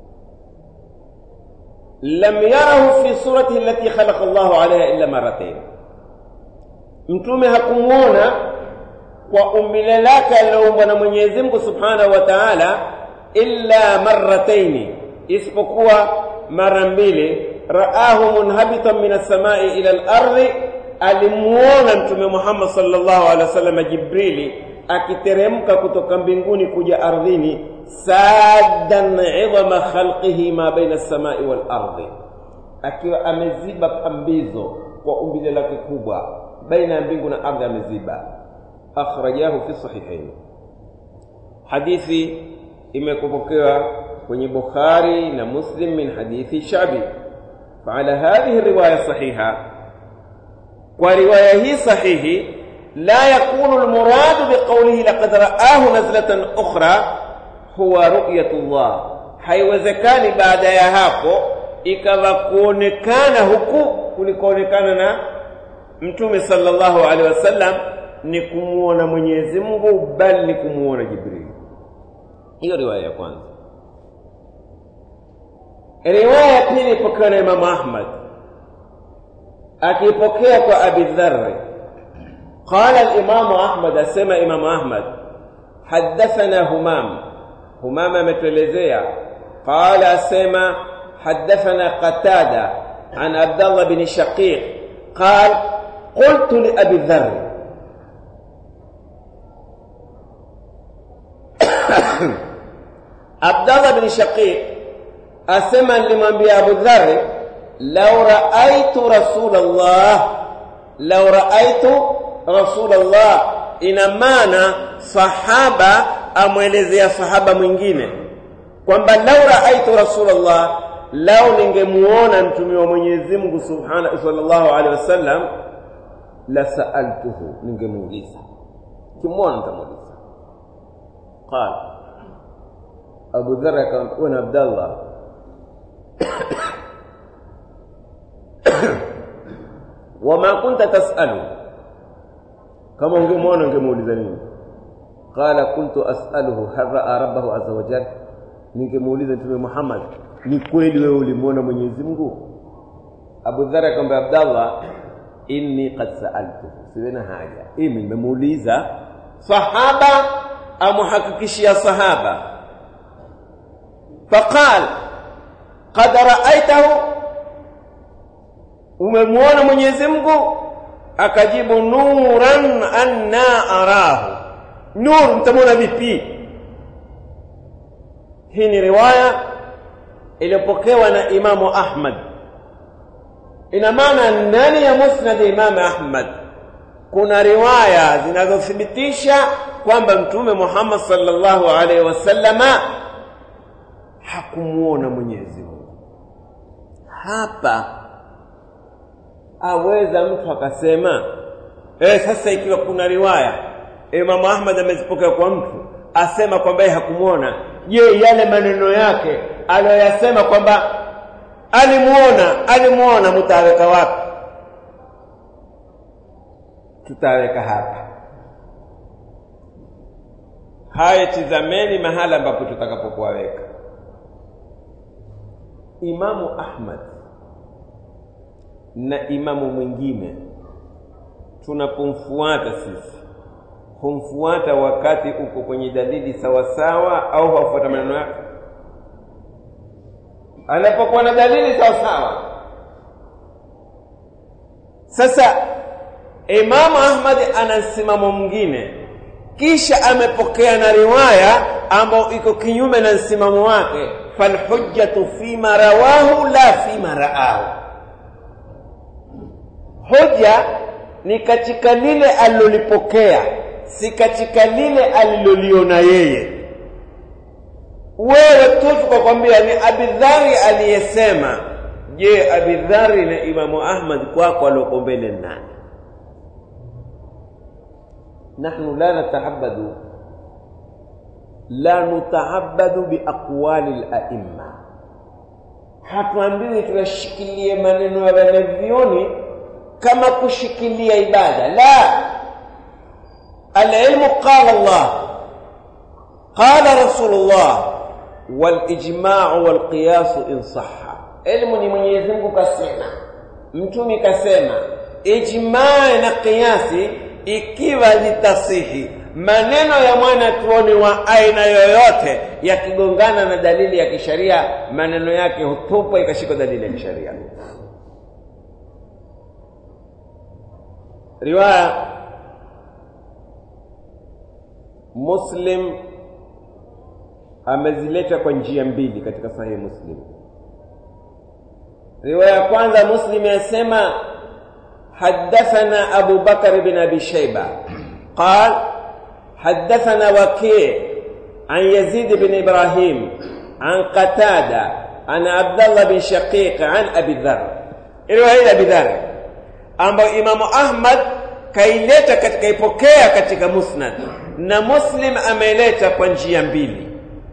lam yarahu fi suratihi allati khalaqa Allahu alaiha illa marratain, mtume hakumwona kwa umbile lake aliloumbwa na Mwenyezi Mungu subhanahu wa taala illa marrataini, isipokuwa mara mbili. Raahu munhabitan min as-samai ila al-ardi, alimuona Mtume Muhammad sallallahu alaihi wasallam Jibrili akiteremka kutoka mbinguni kuja ardhini, saddan idhama khalqihi ma baina as-samai wal ardi, akiwa ameziba pambizo kwa umbile lake kubwa baina ya mbingu na ardhi, ameziba. Akhrajahu fi sahihain, hadithi imekupokewa kwenye Bukhari na Muslim min hadithi Shabi. Faala hadhihi riwaya sahiha, kwa riwaya hii sahihi la yakunu almuradu biqawlihi laqad ra'ahu nazlatan ukhra huwa ru'yatullah, haiwezekani baada ya hapo ikawa kuonekana huku kulikoonekana na Mtume sallallahu alaihi wasallam ni kumuona Mwenyezi Mungu, bali ni kumuona Jibril. Hiyo riwaya ya kwanza. Riwaya ya pili ipokewa na Imamu Ahmad akipokea kwa Abi Dharr قال الإمام أحمد أسمى إمام أحمد حدثنا همام همام متلزيا قال أسمى حدثنا قتادة عن عبد الله بن شقيق قال قلت لأبي ذر عبد الله بن شقيق أسمى لمن أبو ذر لو رأيت رسول الله لو رأيت رسول الله ina maana sahaba amwelezea sahaba mwingine kwamba lau raaitu rasulullah lau ningemuona mtume wa Mwenyezi Mungu subhanahu sallallahu alaihi wasallam la saaltuhu ningemuuliza kimwona nitamuuliza qala Abu Dharr akamwambia bwana Abdallah wama kunta tasalu kama ungemwona ungemuuliza nini qala kuntu as'aluhu hal ra'a rabbahu azza wa jalla ningemuuliza mtume Muhammad ni kweli wewe ulimwona Mwenyezi Mungu Abu Dharr akamwambia Abdallah inni qad sa'altu siwena haja mimi nimemuuliza sahaba amuhakikishia sahaba faqal qad ra'aitahu umemwona Mwenyezi Mungu akajibu nuran anna arahu nur mtamwona vipi hii ni riwaya iliyopokewa na imamu ahmad ina maana ndani ya musnad imamu ahmad kuna riwaya zinazothibitisha kwamba mtume muhammad sallallahu alaihi wasallama hakumuona mwenyezi mungu hapa aweza mtu akasema eh sasa ikiwa kuna riwaya Imam Ahmad amezipokea kwa mtu asema kwamba yeye hakumwona je yale maneno yake aliyoyasema kwamba alimuona alimuona mtaweka wapi tutaweka hapa haya tizameni mahala ambapo tutakapokuwaweka Imamu Ahmad na imamu mwingine tunapomfuata sisi humfuata wakati uko kwenye dalili sawasawa au hafuata maneno yake anapokuwa na dalili sawasawa sasa imamu ahmad ana msimamo mwingine kisha amepokea na riwaya ambayo iko kinyume na msimamo wake falhujjatu fima rawahu la fima raahu hoja ni katika lile alilolipokea si katika lile aliloliona yeye wewe tu tukakwambia ni abidhari aliyesema je abidhari na imamu ahmad kwako alioko mbele nani nahnu la natahabadu la nutahabadu biaqwali laimma hatuambiwi tuyashikilie maneno ya wanavyoni kama kushikilia ibada la alilmu qala Allah qala rasulullah walijma'u walqiyasu in sahha ilmu ni Mwenyezi Mungu kasema mtume kasema ijma' na qiyasi ikiwa zitasihi maneno ya mwana tuoni wa aina yoyote yakigongana na dalili ya kisharia maneno yake hutupwa ikashika dalili ya kisharia riwaya Muslim amezileta kwa njia mbili katika sahihi Muslim. Riwaya ya kwanza Muslim yasema حدثنا أبو بكر بن أبي شيبة قال حدثنا وكيع عن يزيد بن إبراهيم عن قتادة عن عبد الله بن شقيق عن أبي ذر رواية أبي ذر ambayo Imamu Ahmad kaileta katika ipokea katika Musnad na Muslim ameleta kwa njia mbili.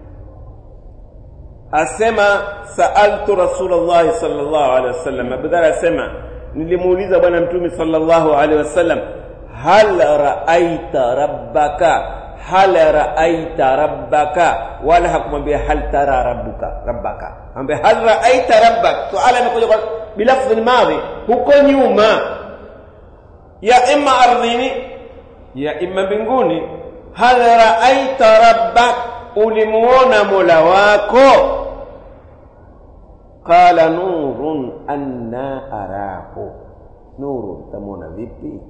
Asema saaltu Rasulullah sallallahu alaihi wasallam, Abu Dharr asema nilimuuliza Bwana Mtume sallallahu alaihi wasallam, hal raaita rabbaka hal raaita rabbaka, wala hakumwambia hal tara rabbuka rabbaka, amwambia hal raaita rabbak. Suala imekuja kwa bilafdhi madhi, huko nyuma ya imma ardhini ya imma mbinguni. Hal raaita rabbak, ulimuona mola wako? qala nurun anna arahu nuru tamwona vipi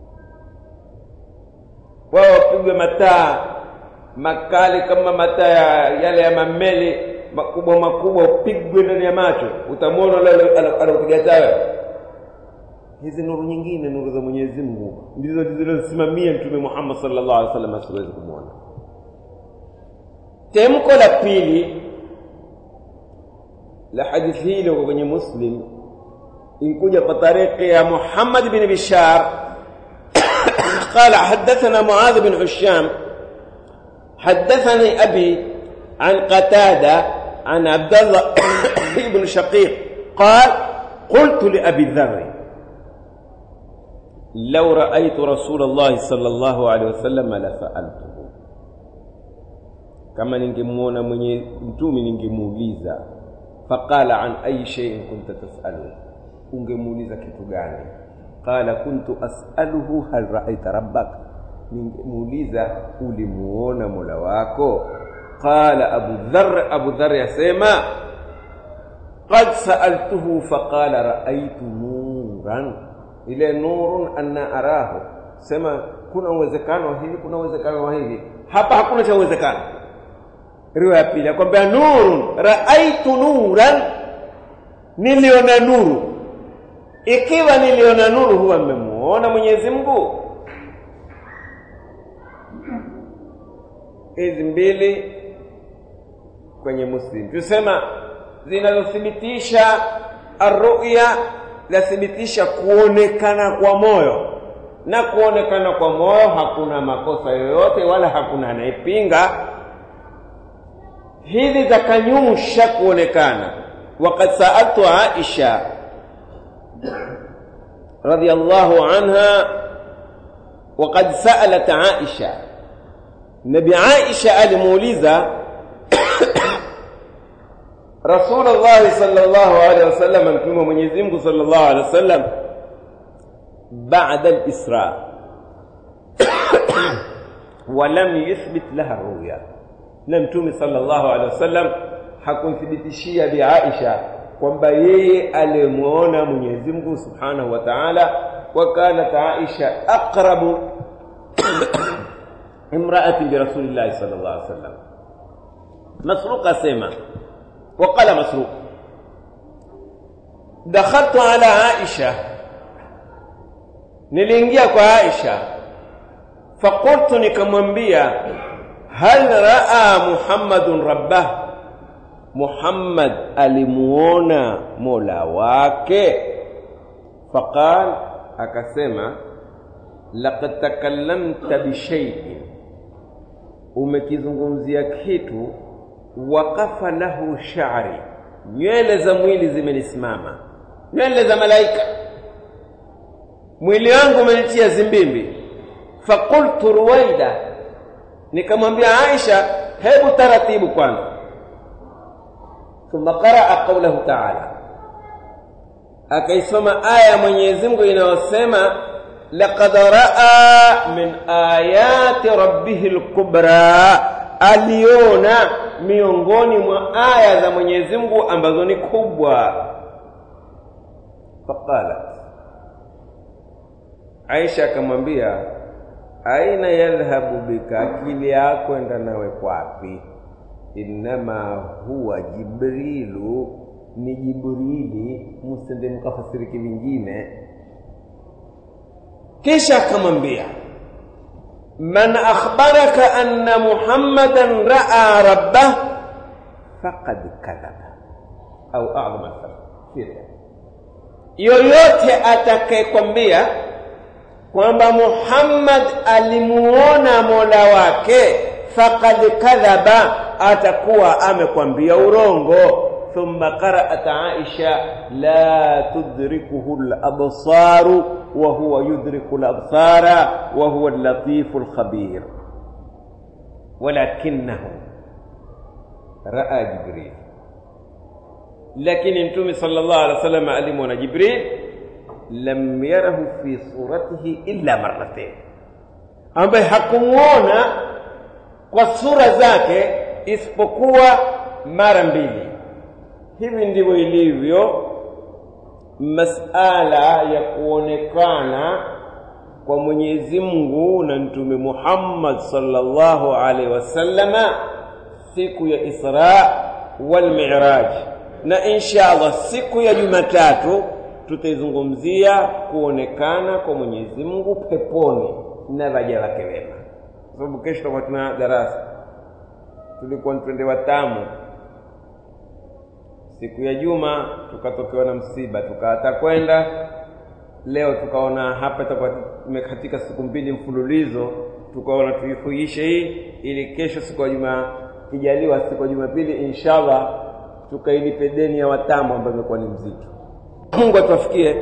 wao wapigwe mataa makali kama mataa yale ya mameli makubwa makubwa upigwe ndani ya macho utamwona yule anakupiga tawe hizi nuru nyingine nuru za Mwenyezi Mungu ndizo zilizosimamia mtume Muhammad sallallahu alaihi wasallam asiwezi kumwona temko la pili la hadithi hii liko kwenye Muslim inkuja kwa tariki ya Muhammad bin Bishar قال حدثنا معاذ بن هشام حدثني أبي عن قتادة عن عبد الله بن شقيق قال قلت لأبي ذر لو رأيت رسول الله صلى الله عليه وسلم لسألته kama ningemuona mwenye mtume ningemuuliza faqala an ayi shay'in kunta tas'alu ungemuuliza kitu gani qala kuntu as'aluhu hal ra'aita rabbak ningemuuliza ulimuona mola wako qala abu dharr abu dharr yasema qad sa'altuhu faqala ra'aytu nuran ile nurun anna arahu sema kuna uwezekano wa hivi kuna uwezekano wa hivi hapa hakuna cha uwezekano riwaya ya pili akwambia nurun raaitu nuran niliona nuru ikiwa niliona nuru huwa mmemuona mwenyezi mungu hizi mbili kwenye muslim tusema zinazothibitisha arruya lathibitisha kuonekana kwa moyo na kuonekana kwa moyo hakuna makosa yoyote wala hakuna anayepinga hizi zakanyusha kuonekana waqad saaltu aisha radiyallahu anha waqad saalat aisha nabi aisha alimuuliza rasulullah sallallahu alaihi wasallam mtume wa mwenyezi Mungu sallallahu alaihi wasallam baada al-isra ولم يثبت لها الرؤيا na mtume sallallahu alaihi wasallam hakumthibitishia bi Aisha kwamba yeye alimuona Mwenyezi Mungu Subhanahu wa Ta'ala wa kanat Aisha aqrabu imra'atin bi Rasulillah sallallahu alaihi wasallam Masruq asema وقال مسروق دخلت على عائشة niliingia kwa Aisha faqultu nikamwambia hal raa muhammadun rabbah muhammad alimuona mola wake faqal akasema laqad takallamta bishaiin umekizungumzia kitu waqafa lahu sha'ri nywele za mwili zimenisimama nywele za malaika mwili wangu umenitia zimbimbi faqultu ruwaida nikamwambia Aisha hebu taratibu kwanza thumma qaraa qawlahu ta'ala akaisoma aya ya Mwenyezi Mungu inayosema laqad raa min ayati rabbih al-kubra aliona miongoni mwa aya za Mwenyezi Mungu ambazo ni kubwa faqalat Aisha akamwambia aina yadhhabu bika akili yako enda nawe kwapi innama huwa jibrilu ni jibrili msende mkafasiri kivingine kisha akamwambia man akhbaraka anna muhammadan raa rabbah faqad kadhaba au a'dhama tafsiri yoyote atakayekwambia kwamba Muhammad alimuona Mola wake faqad kadhaba atakuwa amekwambia urongo thumma qara'at Aisha la tudrikuhu al-absaru wa huwa yudriku al-absara wa huwa al-latifu al-khabir walakinahu ra'a Jibril lakini mtume sallallahu alaihi wasallam alimwona Jibril lam yarahu fi suratihi illa marratain, ambaye hakumuona kwa sura zake isipokuwa mara mbili. hivi ndivyo ilivyo masala ya kuonekana kwa Mwenyezi Mungu na Mtume Muhammad sallallahu alaihi wasallama siku ya Isra wal Mi'raj, na insha Allah siku ya Jumatatu tutaizungumzia kuonekana kwa Mwenyezi Mungu peponi na waja wake wema, kwa sababu kesho tutakuwa tuna darasa. Tulikuwa twende Watamu siku ya Juma, tukatokewa na msiba, tukaata kwenda leo tukaona hapa itakuwa imekatika siku mbili mfululizo, tukaona tuifuishe hii ili kesho siku ya Juma kijaliwa, siku ya Jumapili inshallah tukailipe deni ya Watamu ambayo imekuwa ni mzito. Mungu atuwafikie.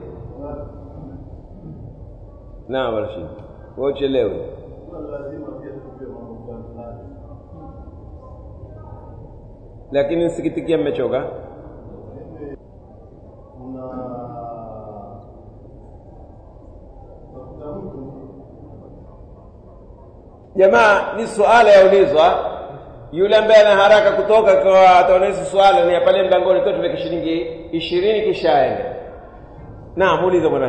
Naam, Rashid, wewe uchelewe. Lakini nisikitikia mmechoka. Jamaa, ni suala yaulizwa, yule ambaye ana haraka kutoka kwa ataonesha swala ni pale mlangoni tu, tuweke shilingi ishirini kisha aende. Naam, muulize bwana.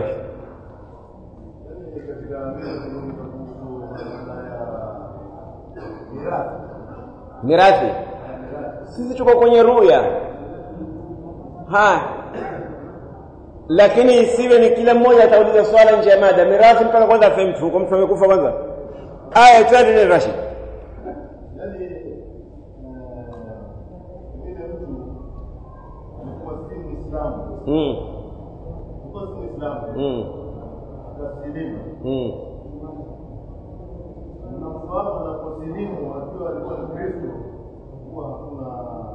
Mirathi, sisi tuko kwenye ruya haya, lakini isiwe ni kila mmoja atauliza swala nje ya mada. Mirathi mpaka kwanza afe mtu, kwa mtu amekufa kwanza. Aya, twende Rashid. Mm. Mm. Mm. Unafahamu anaposilimu akiwa alikuwa ni Kristo, huwa hakuna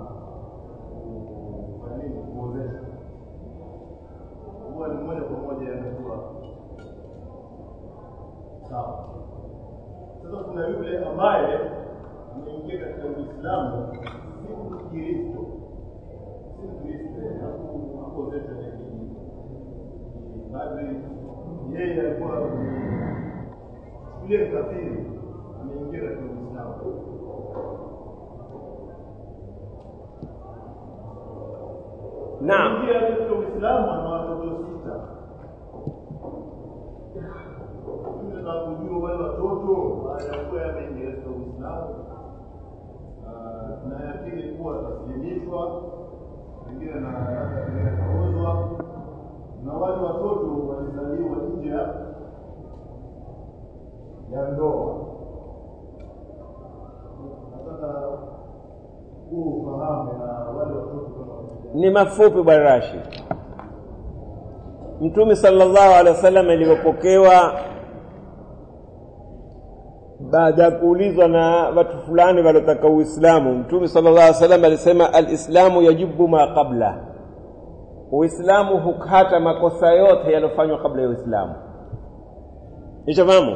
nini kuozesha, huwa ni moja kwa moja yanakuwa sawa. Sasa kuna yule ambaye ameingia katika Uislamu si Mkristo, si Mkristo, hakuozeshwa na dini, bali yeye alikuwa yule mkafiri ameingia katika Uislamu. Naam. Ingia katika Uislamu ana watoto sita. Mimi nataka kujua wale watoto baada ya kuwa yameingia katika Uislamu ah, na yakini kuwa ataslimishwa, pengine na hata pengine ataozwa, na wale watoto walizaliwa nje ya ya ndoa. Nataka huu ufahamu na wale watoto kama Ni mafupi bwana Rashid. Mtume sallallahu alaihi wasallam alivyopokewa baada ya kuulizwa na watu fulani waliotaka Uislamu, Mtume sallallahu alaihi wasallam alisema alislamu yajibu ma qabla, Uislamu hukata makosa yote yaliyofanywa kabla ya Uislamu. Nishafahamu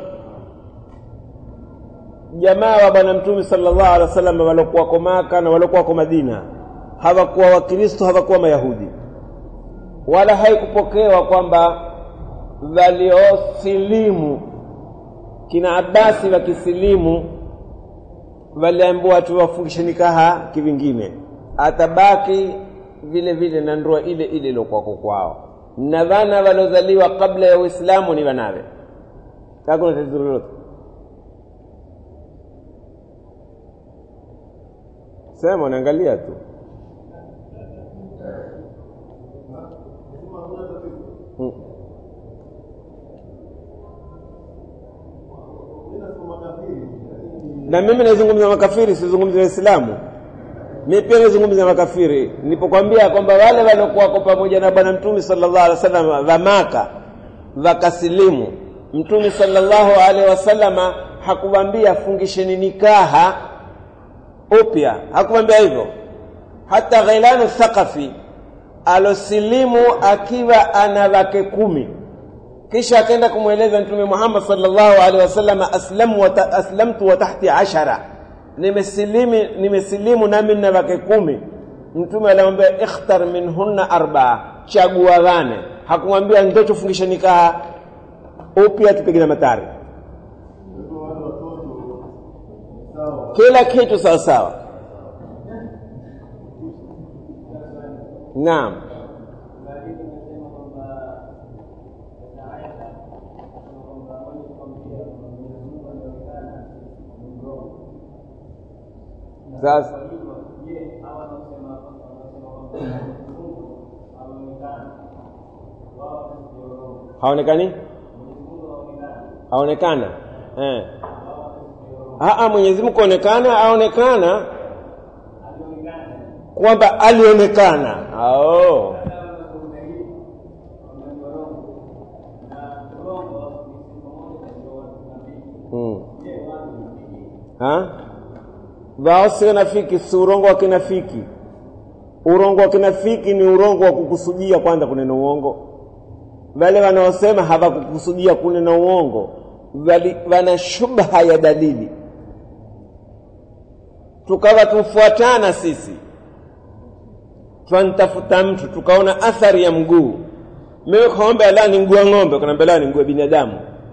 jamaa wa bwana Mtume sallallahu alaihi wasallam waliokuwako Maka na waliokuwako Madina hawakuwa Wakristo, hawakuwa Mayahudi, wala haikupokewa kwamba waliosilimu kina Abasi wakisilimu waliambiwa tu wafungishe nikaha kivingine, atabaki vile vile na ndoa ile ile iliyokuwako kwao, na wana waliozaliwa kabla ya Uislamu ni wanawe. Hakuna tatizo lolote. Sema, unaangalia tu Mm. na mimi nazungumza makafiri, sizungumzi Waislamu. Mimi pia nazungumza makafiri. Nilipokuambia kwamba wale waliokuwako pamoja na Bwana Mtume sallallahu alaihi wasallam wa Maka wakasilimu, Mtume sallallahu alaihi wasallama hakuwaambia fungisheni nikaha upya, hakuwaambia hivyo. Hata Ghailanu Thaqafi alosilimu akiwa ana wake kumi kisha akaenda kumweleza mtume Muhammad sallallahu alaihi wasallam aslamu wa ta, aslamtu wa tahti ashara nimesilimi nimesilimu nami na wake kumi mtume alimwambia ikhtar minhunna arbaa chagua wane hakumwambia ndio tufungishe nikaha upya tupige na matari wale watoto sawa kila kitu sawa sawa naam lakini imesema kwamba katika aya kwamba mwenye kuambia Mwenyezi Mungu anaonekana ni mrongo. sasa Kwa hivyo, je, hawa wanaosema wanaosema kwamba Mwenyezi Mungu anaonekana wao ni mrongo. haonekani Mwenyezi Mungu anaonekana haonekana eh. wao ni mrongo. Aa, Mwenyezi Mungu aonekana aonekana Alionekana kwamba alionekana oh. Sasa wanazungumza hivi kwamba ni mrongo. Na mrongo ni sifa moja ndio watu tunapigi. mm. Je, watu tunapigi? ha? wao si wanafiki si urongo wa kinafiki urongo wa kinafiki ni urongo wa kukusudia kwanza kunena uongo wale wanaosema hawakukusudia kunena uongo wali- wana shubha ya dalili tukawa tufuatana sisi twantafuta mtu tukaona athari ya mguu mimi kaombe la ni mguu wa ng'ombe kanaambia la ni mguu wa binadamu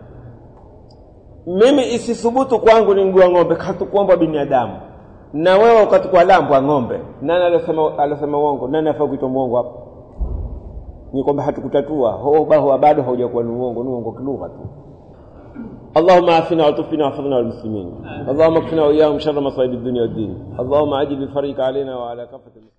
mimi isithubutu kwangu ni mguu wa ng'ombe katukuomba binadamu na wewe ukatukua lambwa ng'ombe nani alosema alosema uongo nani afaa kuitwa mwongo hapo ni kwamba hatukutatua ho baho bado haujakuwa ni uongo ni uongo kilugha tu اللهم عافنا وتوفنا واحفظنا والمسلمين اللهم اكفنا واياهم شر مصائب الدنيا والدين اللهم عجل بفرجك علينا وعلى كافه المسلمين